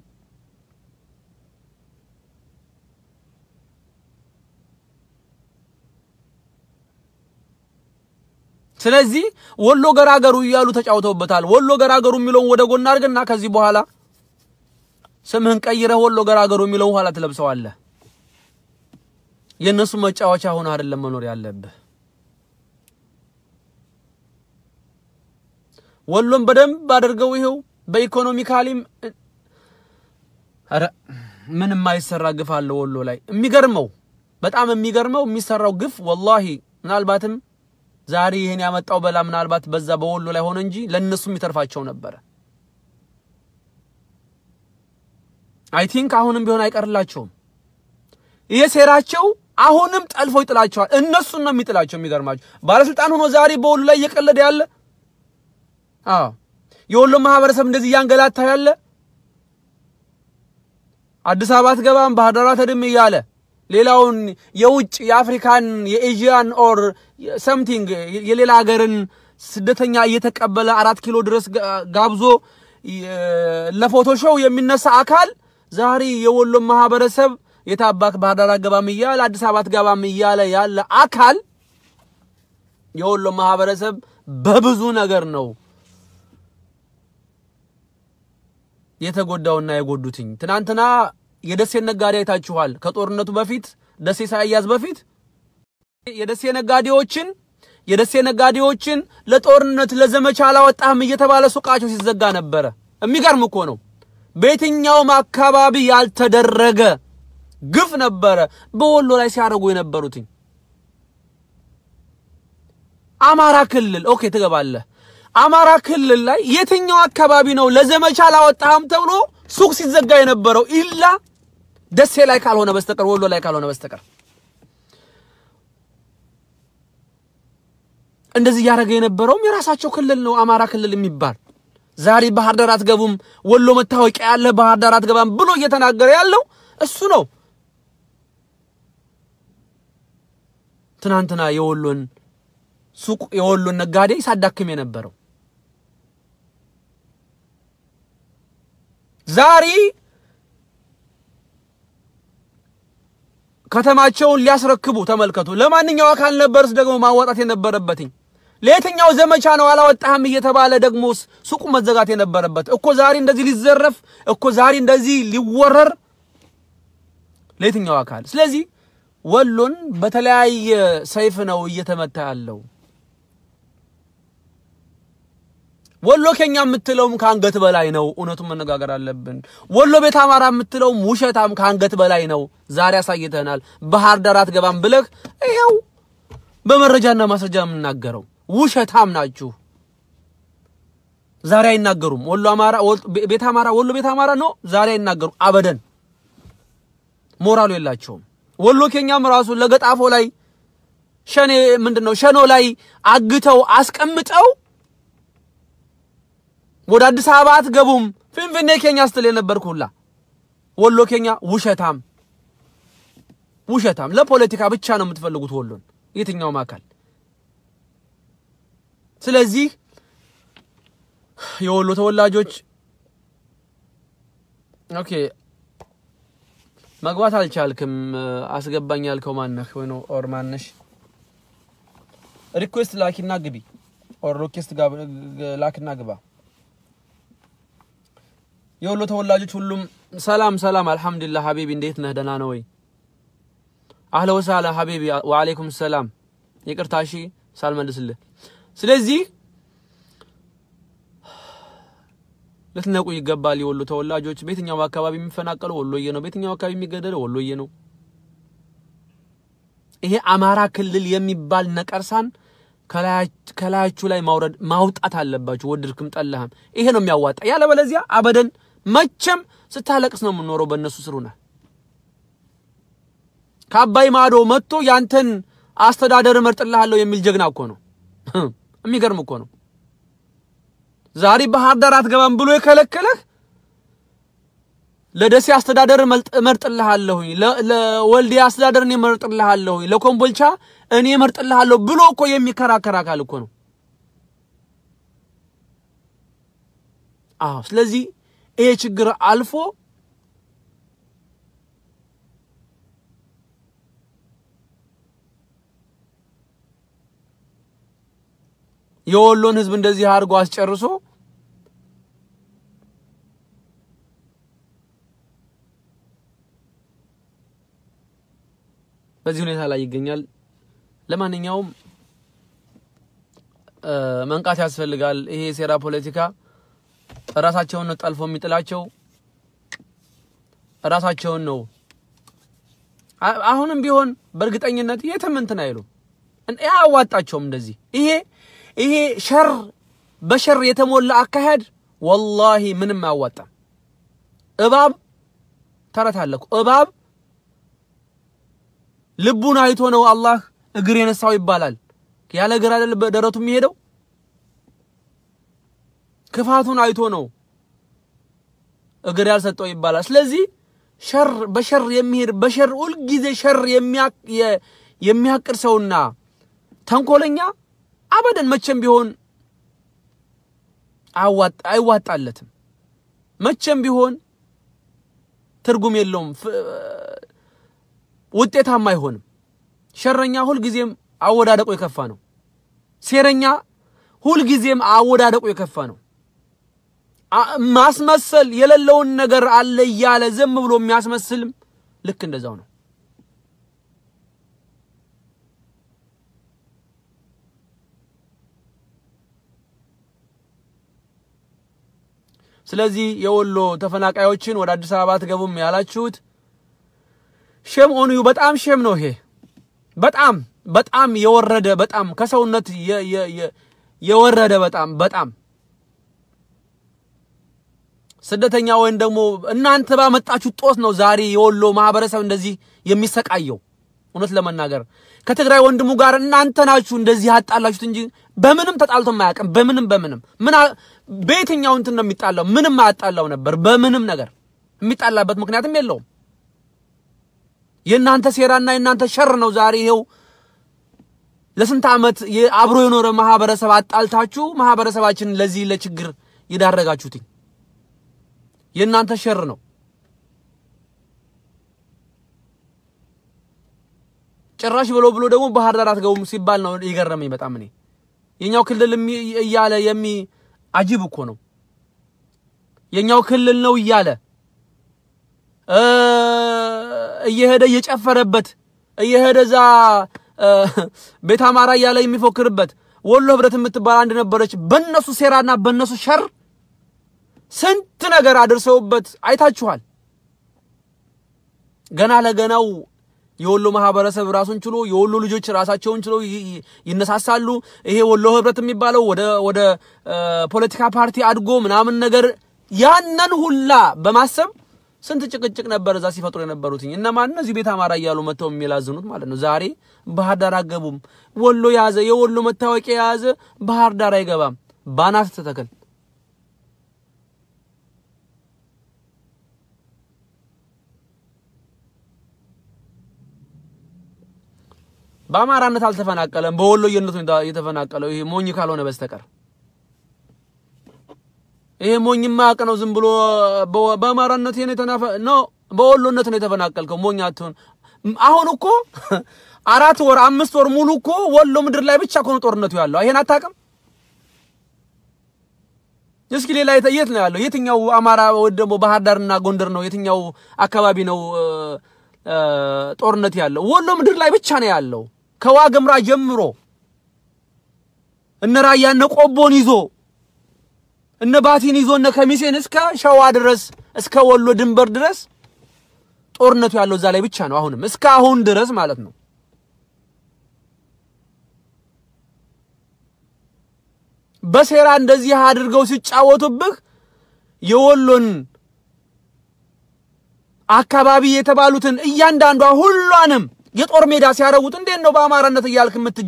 ስለዚህ ወሎ ገራገሩ እያሉ ተጫውተውበታል። ወሎ ገራገሩ የሚለውን ወደ ጎን አድርግና ከዚህ በኋላ ስምህን ቀይረህ ወሎ ገራገሩ የሚለውን ኋላ ትለብሰዋለህ። የእነሱ መጫወቻ ሆነ አይደለም መኖር ያለብህ። ወሎን በደንብ አድርገው ይኸው በኢኮኖሚካሊም ኧረ ምንም የማይሰራ ግፍ አለ ወሎ ላይ። የሚገርመው በጣም የሚገርመው የሚሰራው ግፍ ወላሂ ምናልባትም ዛሬ ይህን ያመጣው በላ ምናልባት በዛ በወሎ ላይ ሆነ እንጂ ለእነሱም ይተርፋቸው ነበረ። አይ ቲንክ አሁንም ቢሆን አይቀርላቸውም። ይሄ ሴራቸው አሁንም ጠልፎ ይጥላቸዋል። እነሱን ነው የሚጥላቸው። የሚገርማቸው ባለስልጣን ሆኖ ዛሬ በወሎ ላይ እየቀለደ ያለ አዎ፣ የወሎ ማህበረሰብ እንደዚህ እያንገላታ ያለ አዲስ አበባ አትገባም ባህር ዳር አትሄድም እያለ ሌላውን የውጭ የአፍሪካን የኤዥያን ኦር ሰምቲንግ የሌላ ሀገርን ስደተኛ እየተቀበለ አራት ኪሎ ድረስ ጋብዞ ለፎቶ ሾው የሚነሳ አካል ዛሬ የወሎ ማህበረሰብ የታባክ ባህር ዳር አትገባም እያለ አዲስ አበባ አትገባም እያለ ያለ አካል የወሎ ማህበረሰብ በብዙ ነገር ነው የተጎዳውና የጎዱትኝ። ትናንትና የደሴ ነጋዴ አይታችኋል። ከጦርነቱ በፊት ደሴ ሳያዝ በፊት የደሴ ነጋዴዎችን የደሴ ነጋዴዎችን ለጦርነት ለዘመቻ አላወጣህም እየተባለ ሱቃቸው ሲዘጋ ነበረ። የሚገርም እኮ ነው። በየትኛውም አካባቢ ያልተደረገ ግፍ ነበረ በወሎ ላይ ሲያደርጉ የነበሩትኝ። አማራ ክልል ኦኬ ትገባለህ። አማራ ክልል ላይ የትኛው አካባቢ ነው ለዘመቻ አላወጣህም ተብሎ ሱቅ ሲዘጋ የነበረው? ኢላ ደሴ ላይ ካልሆነ በስተቀር ወሎ ላይ ካልሆነ በስተቀር እንደዚህ እያደረገ የነበረውም የራሳቸው ክልል ነው፣ አማራ ክልል የሚባል ዛሬ ባህር ዳር አትገቡም፣ ወሎ መታወቂያ ያለ ባህር ዳር አትገባም ብሎ እየተናገረ ያለው እሱ ነው። ትናንትና የወሎን ሱቅ የወሎን ነጋዴ ሳዳክም የነበረው ዛሬ ከተማቸውን ሊያስረክቡ ተመልከቱ። ለማንኛው አካል ነበርስ ደግሞ ማዋጣት የነበረበትኝ? ለየትኛው ዘመቻ ነው አላወጣህም እየተባለ ደግሞ ሱቁ መዘጋት የነበረበት እኮ ዛሬ እንደዚህ ሊዘረፍ እኮ ዛሬ እንደዚህ ሊወረር ለየትኛው አካል? ስለዚህ ወሎን በተለያየ ሰይፍ ነው እየተመታ ያለው። ወሎ ኬኛ የምትለውም ከአንገት በላይ ነው። እውነቱን መነጋገር አለብን። ወሎ ቤት አማራ የምትለውም ውሸታም ከአንገት በላይ ነው። ዛሬ አሳይተናል። ባህር ዳር አትገባም ብለህ ይኸው በመረጃና ማስረጃ የምናገረው ውሸታም ናችሁ። ዛሬ አይናገሩም። ወሎ አማራ ቤት አማራ ወሎ ቤት አማራ ነው። ዛሬ አይናገሩም። አበደን ሞራሉ የላቸውም። ወሎ ኬኛም ራሱ ለገጣፎ ላይ ሸኔ ምንድን ነው ሸኖ ላይ አግተው አስቀምጠው ወደ አዲስ አበባ አትገቡም ፊንፊኔ ኬኛ ስትል የነበርክ ሁላ ወሎ ኬኛ ውሸታም ውሸታም። ለፖለቲካ ብቻ ነው የምትፈልጉት ወሎን የትኛውም አካል። ስለዚህ የወሎ ተወላጆች ኦኬ መግባት አልቻልክም። አስገባኝ ያልከው ማነህ ወይ ነው ኦር ማነሽ? ሪኩዌስት ላኪና ግቢ ኦር ሪኩዌስት ላክና ግባ። የወሎ ተወላጆች ሁሉም ሰላም ሰላም፣ አልሐምዱሊላህ ሀቢቢ፣ እንዴት ነህ? ደህና ነው ወይ? አህለ ወሳላ ሀቢቢ፣ ወአለይኩም ሰላም። ይቅርታ እሺ ሳልመልስልህ። ስለዚህ ልትነቁ ይገባል። የወሎ ተወላጆች በየትኛው አካባቢ የሚፈናቀለው ወሎዬ ነው። በየትኛው አካባቢ የሚገደለው ወሎዬ ነው። ይሄ አማራ ክልል የሚባል ነቀርሳን ከላያችሁ ላይ ማውረድ ማውጣት አለባችሁ፣ ወድድክም ጠላህም። ይሄ ነው የሚያዋጣ። ያለበለዚያ አበደን መቼም ስታለቅስ ነው የምንኖረው። በእነሱ ስር ሆነህ ከአባይ ማዶ መጥቶ ያንተን አስተዳደር እመርጥልሃለሁ የሚል ጀግና እኮ ነው። የሚገርም እኮ ነው። ዛሬ ባህር ዳር አትገባም ብሎ የከለከለህ ለደሴ አስተዳደር እመርጥልሃለሁኝ፣ ለወልዲያ አስተዳደር እኔ እመርጥልሃለሁኝ፣ ለኮምቦልቻ እኔ እመርጥልሃለሁ ብሎ እኮ የሚከራከር አካል እኮ ነው። አዎ። ስለዚህ ይሄ ችግር አልፎ የወሎን ሕዝብ እንደዚህ አድርጎ አስጨርሶ በዚህ ሁኔታ ላይ ይገኛል። ለማንኛውም መንቃት ያስፈልጋል። ይሄ የሴራ ፖለቲካ ራሳቸውን ነው ጠልፎ የሚጥላቸው፣ ራሳቸውን ነው። አሁንም ቢሆን በእርግጠኝነት የትም እንትን አይሉም፣ አያዋጣቸውም። እንደዚህ ይሄ ይሄ ሸር በሸር የተሞላ አካሄድ ወላሂ ምንም አያዋጣም። እባብ ተረት አለ እኮ እባብ ልቡን አይቶ ነው አላህ እግር የነሳው ይባላል። ያለ እግር አይደል በደረቱ የሚሄደው? ክፋቱን አይቶ ነው እግር ያልሰጠው ይባላል። ስለዚህ ሸር በሸር የሚሄድ በሸር ሁልጊዜ ሸር የሚያቅድ ሰውና ተንኮለኛ አበደን መቼም ቢሆን አይዋጣለትም። መቼም ቢሆን ትርጉም የለውም፣ ውጤታማ አይሆንም። ሸረኛ ሁልጊዜም አወዳደቁ የከፋ ነው። ሴረኛ ሁልጊዜም አወዳደቁ የከፋ ነው። ማስመሰል የሌለውን ነገር አለ እያለ ዝም ብሎ የሚያስመስልም ልክ እንደዛው ነው። ስለዚህ የወሎ ተፈናቃዮችን ወደ አዲስ አበባ አትገቡም ያላችሁት ሼም ኦን ዩ በጣም ሼም ነው። ይሄ በጣም በጣም የወረደ በጣም ከሰውነት የወረደ በጣም በጣም ስደተኛ ወይም ደግሞ እናንተ ባመጣችሁ ጦስ ነው ዛሬ የወሎ ማህበረሰብ እንደዚህ የሚሰቃየው። እውነት ለመናገር ከትግራይ ወንድሙ ጋር እናንተ ናችሁ እንደዚህ ያጣላችሁት እንጂ በምንም ተጣልቶ አያውቅም። በምንም በምንም ምን በየትኛው እንትን ነው የሚጣላው? ምንም አያጣላው ነበር። በምንም ነገር የሚጣላበት ምክንያትም የለውም። የእናንተ ሴራና የእናንተ ሸር ነው ዛሬ ይሄው ለስንት ዓመት አብሮ የኖረ ማህበረሰብ አጣልታችሁ ማህበረሰባችንን ለዚህ ለችግር የዳረጋችሁት የእናንተ ሸር ነው። ጭራሽ ብሎ ብሎ ደግሞ ባህር ዳር አትገቡም ሲባል ነው የገረመኝ በጣም እኔ የኛው ክልል እያለ የሚ አጅብ እኮ ነው። የኛው ክልል ነው እያለ እየሄደ እየጨፈረበት እየሄደ እዛ ቤት አማራ እያለ የሚፎክርበት ወሎ ህብረት የምትባል አንድ ነበረች። በነሱ ሴራና በነሱ ሸር ስንት ነገር አድርሰውበት አይታችኋል። ገና ለገናው የወሎ ማህበረሰብ ራሱን ችሎ የወሎ ልጆች ራሳቸውን ችሎ ይነሳሳሉ። ይሄ ወሎ ህብረት የሚባለው ወደ ወደ ፖለቲካ ፓርቲ አድጎ ምናምን ነገር ያንን ሁላ በማሰብ ስንት ጭቅጭቅ ነበር እዛ ሲፈጥሩ የነበሩት እነማን እነዚህ ቤት አማራ እያሉ መጥተው የሚላዝኑት ማለት ነው። ዛሬ ባህር ዳር አገቡም ወሎ የያዘ የወሎ መታወቂያ የያዘ ባህር ዳር አይገባም። ባናት ተተከል በአማራነት አልተፈናቀለም። በወሎየነቱ የተፈናቀለው ይሄ ሞኝ ካልሆነ በስተቀር ይሄ ሞኝ ማያውቅ ነው። ዝም ብሎ በ- በአማራነት ነው የተናፈ ነው በወሎነት ነው የተፈናቀልከው። ሞኝ አትሆን። አሁን እኮ አራት ወር አምስት ወር ሙሉ እኮ ወሎ ምድር ላይ ብቻ እኮ ነው ጦርነቱ ያለው። ይሄን አታውቅም? እስኪ ሌላ የት- የት ነው ያለው? የትኛው አማራ ወይ ደግሞ ባህር ዳርና ጎንደር ነው? የትኛው አካባቢ ነው እ፣ እ፣ ጦርነት ያለው? ወሎ ምድር ላይ ብቻ ነው ያለው። ከዋግምራ ጀምሮ እነ ራያ እነ ቆቦን ይዞ እነ ባቲን ይዞ እነ ከሚሴን እስከ ሸዋ ድረስ እስከ ወሎ ድንበር ድረስ ጦርነቱ ያለው እዛ ላይ ብቻ ነው። አሁንም እስከ አሁን ድረስ ማለት ነው። በሴራ እንደዚህ አድርገው ሲጫወቱብህ የወሎን አካባቢ የተባሉትን እያንዳንዷ ሁሏንም የጦር ሜዳ ሲያረጉት እንዴት ነው በአማራነት እያልክ የምትጃ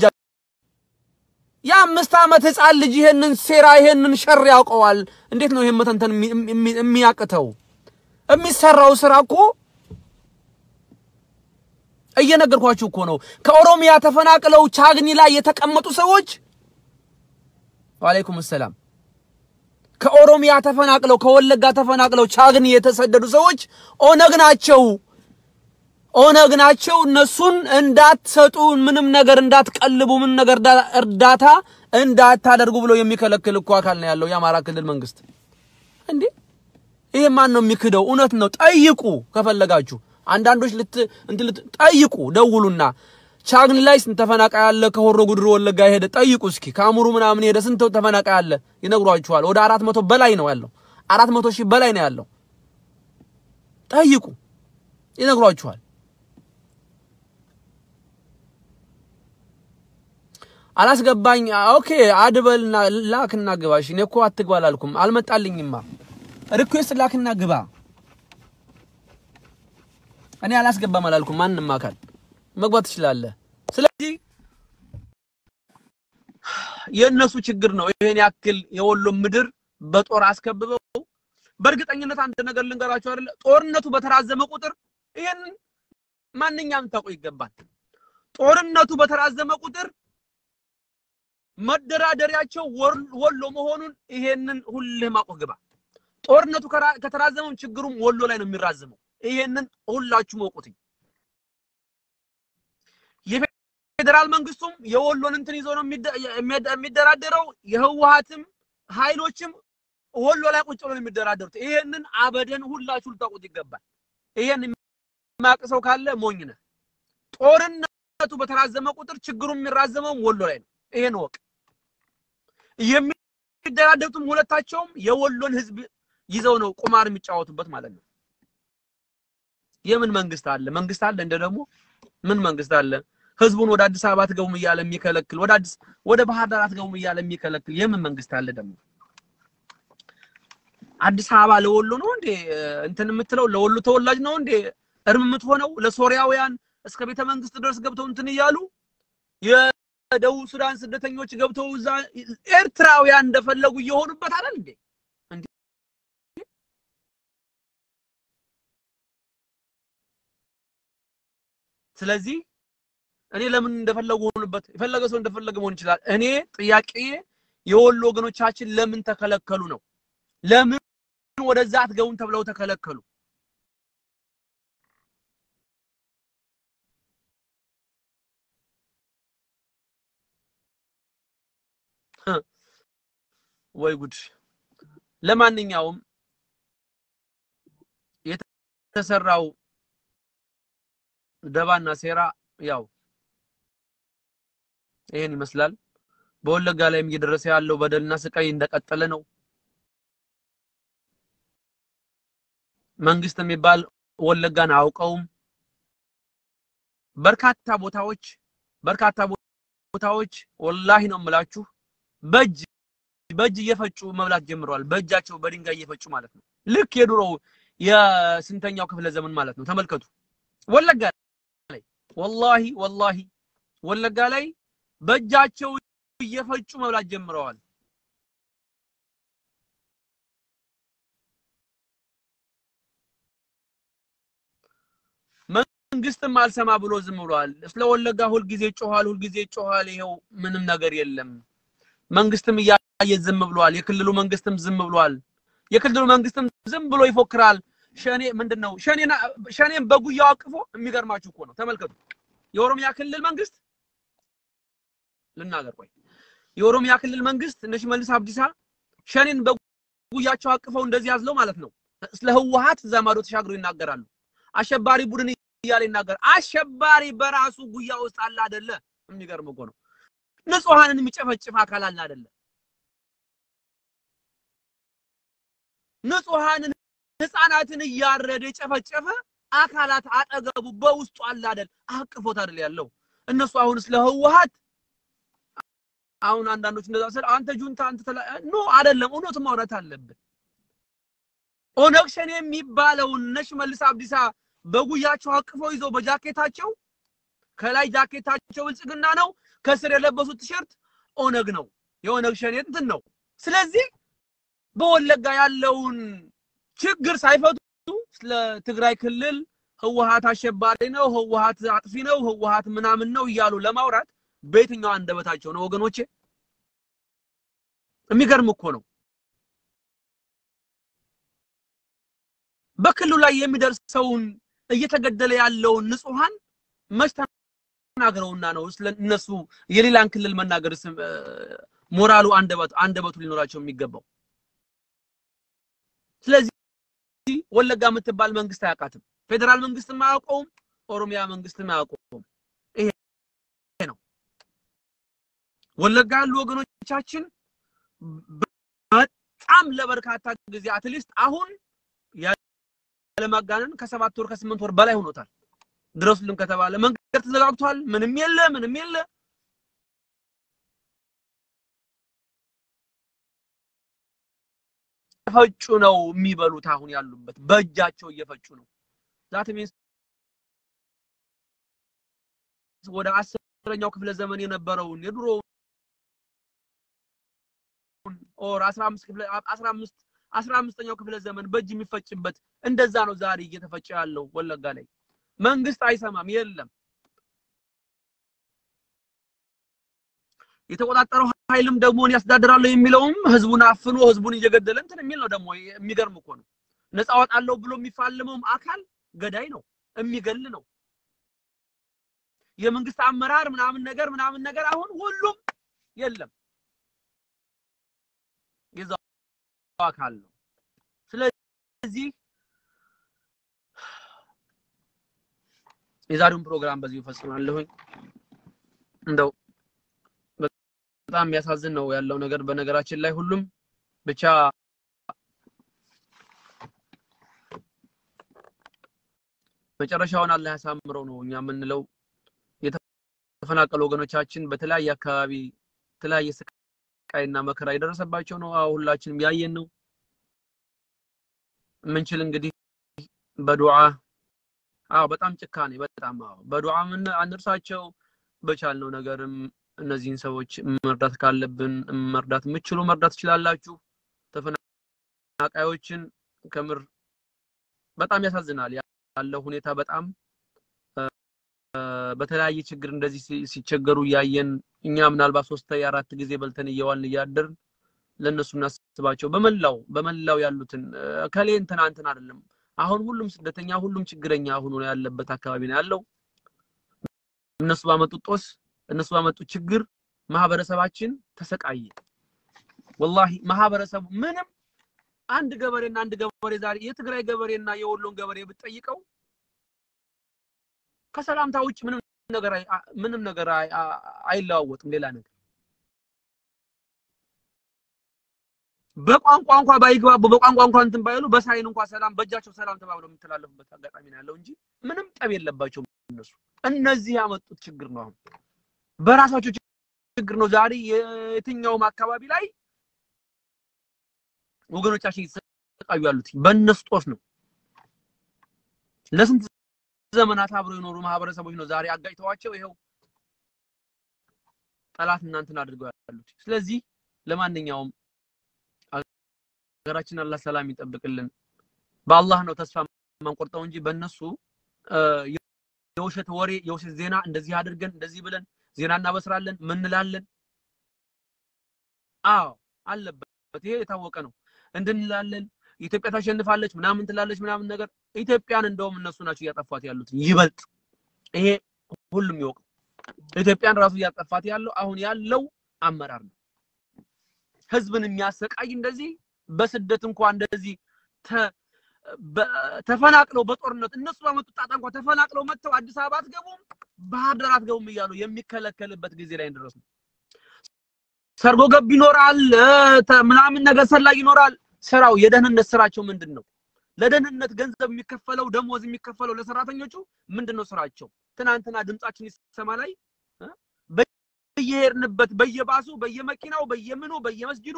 የአምስት ዓመት ህፃን ልጅ ይሄንን ሴራ ይሄንን ሸር ያውቀዋል። እንዴት ነው ይሄን መተንተን የሚ- የሚ- የሚያቅተው? የሚሰራው ስራ እኮ እየነገርኳችሁ እኮ ነው። ከኦሮሚያ ተፈናቅለው ቻግኒ ላይ የተቀመጡ ሰዎች ወአለይኩም ሰላም ከኦሮሚያ ተፈናቅለው ከወለጋ ተፈናቅለው ቻግኒ የተሰደዱ ሰዎች ኦነግ ናቸው። ኦነግ ናቸው። እነሱን እንዳትሰጡ፣ ምንም ነገር እንዳትቀልቡ፣ ምን ነገር እርዳ- እርዳታ እንዳታደርጉ ብሎ የሚከለክል እኮ አካል ነው ያለው የአማራ ክልል መንግስት። እንዴ ይሄ ማን ነው የሚክደው? እውነት ነው። ጠይቁ ከፈለጋችሁ አንዳንዶች ልት እንትን ልት ጠይቁ፣ ደውሉና ቻግኒ ላይ ስንት ተፈናቃይ አለ? ከሆሮ ጉድሩ ወለጋ ሄደ ጠይቁ እስኪ። ከአሙሩ ምናምን ሄደ ስንት ተፈናቃይ አለ? ይነግሯችኋል። ወደ አራት መቶ በላይ ነው ያለው። አራት መቶ ሺህ በላይ ነው ያለው። ጠይቁ፣ ይነግሯችኋል። አላስገባኝ። ኦኬ አድበልና ላክና ግባ። እሺ እኔ እኮ አትግባ አላልኩም፣ አልመጣልኝማ። ሪኩዌስት ላክና ግባ። እኔ አላስገባም አላልኩም። ማንም አካል መግባት ትችላለህ። ስለዚህ የእነሱ ችግር ነው። ይሄን ያክል የወሎ ምድር በጦር አስከብበው በእርግጠኝነት አንድ ነገር ልንገራቸው አይደለ፣ ጦርነቱ በተራዘመ ቁጥር ይሄንን ማንኛውም ታውቁ ይገባል። ጦርነቱ በተራዘመ ቁጥር መደራደሪያቸው ወር- ወሎ መሆኑን ይሄንን ሁልህም አውቀህ ግባ። ጦርነቱ ከራ- ከተራዘመም ችግሩም ወሎ ላይ ነው የሚራዘመው። ይሄንን ሁላችሁም እወቁትኝ። የፌዴራል መንግስቱም የወሎን እንትን ይዞ ነው የሚደ- የሚደ- የሚደራደረው። የህወሀትም ኃይሎችም ወሎ ላይ ቁጭ ብሎ ነው የሚደራደሩት። ይሄንን አበደን ሁላችሁ ልታውቁት ይገባል። ይሄን የማያውቅ ሰው ካለ ሞኝ ነህ። ጦርነቱ በተራዘመ ቁጥር ችግሩ የሚራዘመውም ወሎ ላይ ነው። ይሄን ወቅ የሚደራደሩትም ሁለታቸውም የወሎን ህዝብ ይዘው ነው ቁማር የሚጫወቱበት ማለት ነው። የምን መንግስት አለ? መንግስት አለ እንደ ደግሞ ምን መንግስት አለ? ህዝቡን ወደ አዲስ አበባ አትገቡም እያለ የሚከለክል ወደ አዲስ ወደ ባህር ዳር አትገቡም እያለ የሚከለክል የምን መንግስት አለ ደግሞ? አዲስ አበባ ለወሎ ነው እንዴ እንትን የምትለው? ለወሎ ተወላጅ ነው እንዴ እርም የምትሆነው? ለሶሪያውያን እስከ ቤተ መንግስት ድረስ ገብተው እንትን እያሉ የደቡብ ሱዳን ስደተኞች ገብተው እዛ ኤርትራውያን እንደፈለጉ እየሆኑበት አይደል እንዴ? እንዴ! ስለዚህ እኔ ለምን እንደፈለጉ ሆኑበት የፈለገ ሰው እንደፈለገ መሆን ይችላል። እኔ ጥያቄ የወሎ ወገኖቻችን ለምን ተከለከሉ ነው። ለምን ወደዛ አትገቡም ተብለው ተከለከሉ? ወይ ጉድ! ለማንኛውም የተሰራው ደባና ሴራ ያው ይሄን ይመስላል። በወለጋ ላይም እየደረሰ ያለው በደልና ስቃይ እንደቀጠለ ነው። መንግስት የሚባል ወለጋን አያውቀውም። በርካታ ቦታዎች በርካታ ቦታዎች ወላሂ ነው የምላችሁ በእጅ በእጅ እየፈጩ መብላት ጀምረዋል። በእጃቸው በድንጋይ እየፈጩ ማለት ነው። ልክ የድሮው የስንተኛው ክፍለ ዘመን ማለት ነው። ተመልከቱ ወለጋ ላይ ወላሂ ወላሂ ወለጋ ላይ በእጃቸው እየፈጩ መብላት ጀምረዋል። መንግስትም አልሰማ ብሎ ዝም ብሏል። ስለ ወለጋ ሁልጊዜ ይጮሃል፣ ሁልጊዜ ይጮሃል። ይኸው ምንም ነገር የለም። መንግስትም እያየ ዝም ብሏል። የክልሉ መንግስትም ዝም ብሏል። የክልሉ መንግስትም ዝም ብሎ ይፎክራል። ሸኔ ምንድን ነው ሸኔና ሸኔን በጉያው አቅፎ የሚገርማችሁ እኮ ነው። ተመልከቱ። የኦሮሚያ ክልል መንግስት ልናገር ቆይ የኦሮሚያ ክልል መንግስት እነ ሽመልስ አብዲሳ ሸኔን በጉያቸው አቅፈው እንደዚህ ያዝለው ማለት ነው። ስለ ህወሓት እዛ ማዶ ተሻግሮ ይናገራሉ። አሸባሪ ቡድን እያለ ይናገር። አሸባሪ በራሱ ጉያ ውስጥ አለ አይደለ? የሚገርም እኮ ነው። ንጹሐንን የሚጨፈጭፍ አካል አለ አይደለ? ንጹሐንን ህፃናትን እያረደ የጨፈጨፈ አካላት አጠገቡ በውስጡ አለ አይደል? አቅፎት አይደል ያለው። እነሱ አሁን ስለ ህወሓት አሁን አንዳንዶች እንደዛ ስለ አንተ ጁንታ አንተ ተላ ኖ አይደለም። እውነቱ ማውራት አለብን። ኦነግ ሸኔ የሚባለውን እነ ሽመልስ አብዲሳ በጉያቸው አቅፈው ይዘው በጃኬታቸው ከላይ ጃኬታቸው ብልጽግና ነው፣ ከስር የለበሱት ቲሸርት ኦነግ ነው። የኦነግ ሸኔ እንትን ነው። ስለዚህ በወለጋ ያለውን ችግር ሳይፈቱ ስለ ትግራይ ክልል ህወሓት አሸባሪ ነው፣ ህወሓት አጥፊ ነው፣ ህወሓት ምናምን ነው እያሉ ለማውራት በየትኛው አንደበታቸው ነው ወገኖቼ? የሚገርም እኮ ነው። በክልሉ ላይ የሚደርሰውን እየተገደለ ያለውን ንጹሃን መች ተናግረውና ነው ስለ እነሱ የሌላን ክልል መናገር ሞራሉ አንደበቱ አንደበቱ ሊኖራቸው የሚገባው? ስለዚህ ወለጋ የምትባል መንግስት አያውቃትም። ፌዴራል መንግስትም አያውቀውም። ኦሮሚያ መንግስትም አያውቀውም። ይሄ ነው ወለጋ ያሉ ወገኖቻችን በጣም ለበርካታ ጊዜ አትሊስት አሁን ያለማጋነን ከሰባት ወር ከስምንት ወር በላይ ሆኖታል። ድረሱልን ከተባለ መንገድ ተዘጋግቷል። ምንም የለ ምንም የለ። ፈጩ ነው የሚበሉት። አሁን ያሉበት በእጃቸው እየፈጩ ነው። ዛት ሚንስ ወደ አስረኛው ክፍለ ዘመን የነበረውን የድሮ ኦር 15 ክፍለ 15 15ኛው ክፍለ ዘመን በእጅ የሚፈጭበት እንደዛ ነው ዛሬ እየተፈጨ ያለው ወለጋ ላይ። መንግስት አይሰማም፣ የለም የተቆጣጠረው ኃይልም ደግሞ እኔ ያስተዳድራለሁ የሚለውም ህዝቡን አፍኖ ህዝቡን እየገደለ እንትን የሚል ነው። ደግሞ የሚገርም እኮ ነው። ነፃ አወጣለሁ ብሎ የሚፋልመውም አካል ገዳይ ነው፣ የሚገል ነው። የመንግስት አመራር ምናምን ነገር ምናምን ነገር አሁን ሁሉም የለም የዛው አካል ነው። ስለዚህ የዛሬውን ፕሮግራም በዚሁ እፈጽማለሁኝ። እንደው በጣም የሚያሳዝን ነው ያለው ነገር። በነገራችን ላይ ሁሉም ብቻ መጨረሻውን አላህ ያሳምረው ነው እኛ የምንለው። የተፈናቀሉ ወገኖቻችን በተለያየ አካባቢ የተለያየ ስቃይና መከራ የደረሰባቸው ነው። አዎ ሁላችንም ያየን ነው። የምንችል እንግዲህ በዱዓ አዎ፣ በጣም ጭካኔ በጣም አዎ፣ በዱዓ ምን አንርሳቸው። በቻልነው ነገርም እነዚህን ሰዎች መርዳት ካለብን መርዳት የምችሉ መርዳት ትችላላችሁ። ተፈናቃዮችን ከምር በጣም ያሳዝናል ያለው ሁኔታ በጣም በተለያየ ችግር እንደዚህ ሲቸገሩ እያየን እኛ ምናልባት ሶስት አራት ጊዜ በልተን እየዋልን እያደርን ለእነሱ እናስባቸው። በመላው በመላው ያሉትን ከሌ እንትና እንትን አይደለም። አሁን ሁሉም ስደተኛ ሁሉም ችግረኛ ሆኖ ያለበት አካባቢ ነው ያለው። እነሱ ባመጡት ጦስ እነሱ ባመጡት ችግር ማህበረሰባችን ተሰቃየ። ወላሂ ማህበረሰቡ ምንም አንድ ገበሬና አንድ ገበሬ ዛሬ የትግራይ ገበሬና የወሎን ገበሬ ብትጠይቀው ከሰላምታ ውጭ ምንም ነገር ምንም ነገር አይለዋወጥም። ሌላ ነገር በቋንቋ እንኳ ባይግባቡ በቋንቋ እንኳ እንትን ባይሉ በሳይን እንኳ ሰላም በእጃቸው ሰላም ተባብለው የሚተላለፉበት አጋጣሚ ነው ያለው እንጂ ምንም ጠብ የለባቸውም እነሱ። እነዚህ ያመጡት ችግር ነው። አሁን በራሳቸው ችግር ነው ዛሬ የትኛውም አካባቢ ላይ ወገኖቻችን እየተሰቃዩ ያሉት በእነሱ ጦስ ነው። ለስንት ዘመናት አብረው የኖሩ ማህበረሰቦች ነው ዛሬ አጋጭተዋቸው ይኸው ጠላት እናንትን አድርገው ያሉት። ስለዚህ ለማንኛውም ሀገራችን አላህ ሰላም ይጠብቅልን። በአላህ ነው ተስፋ የማንቆርጠው እንጂ በእነሱ የውሸት ወሬ የውሸት ዜና እንደዚህ አድርገን እንደዚህ ብለን ዜና እናበስራለን ምንላለን። አዎ አለበት፣ ይሄ የታወቀ ነው። እንድንላለን ኢትዮጵያ ታሸንፋለች ምናምን ትላለች ምናምን ነገር ኢትዮጵያን እንደውም እነሱ ናቸው እያጠፏት ያሉት ይበልጥ ይሄ ሁሉም ይወቅ ኢትዮጵያን ራሱ እያጠፋት ያለው አሁን ያለው አመራር ነው ህዝብን የሚያሰቃይ እንደዚህ በስደት እንኳን እንደዚህ ተፈናቅለው በጦርነት እነሱ ባመጡት ጣጣ እንኳን ተፈናቅለው መጥተው አዲስ አበባ አትገቡም ባህር ዳር አትገቡም እያሉ የሚከለከልበት ጊዜ ላይ እንደረስ ነው ሰርጎ ገብ ይኖራል ምናምን ነገር ሰላይ ይኖራል ስራው የደህንነት ስራቸው ምንድን ነው ለደህንነት ገንዘብ የሚከፈለው ደሞዝ የሚከፈለው ለሰራተኞቹ ምንድን ነው ስራቸው ትናንትና ድምጻችን ይሰማ ላይ በየሄድንበት በየባሱ በየመኪናው በየምኑ በየመስጊዱ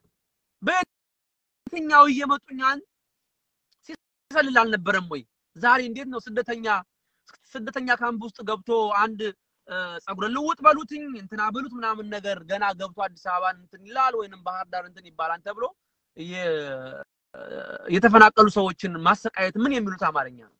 በየትኛው እየመጡኛን ሲሰልል አልነበረም ወይ ዛሬ እንዴት ነው ስደተኛ ስደተኛ ካምፕ ውስጥ ገብቶ አንድ ጸጉረ ልውጥ በሉትኝ እንትና በሉት ምናምን ነገር ገና ገብቶ አዲስ አበባን እንትን ይላል ወይንም ባህር ዳር እንትን ይባላል ተብሎ የተፈናቀሉ ሰዎችን ማሰቃየት ምን የሚሉት አማርኛ ነው?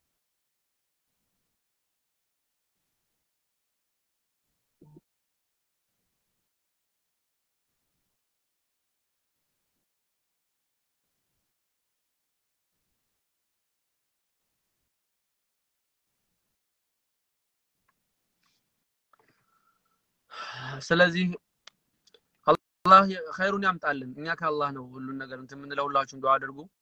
ስለዚህ አላህ ኸይሩን ያምጣልን። እኛ ከአላህ ነው ሁሉን ነገር እንትን የምንለው። ሁላችሁም ዱዓ አድርጉ።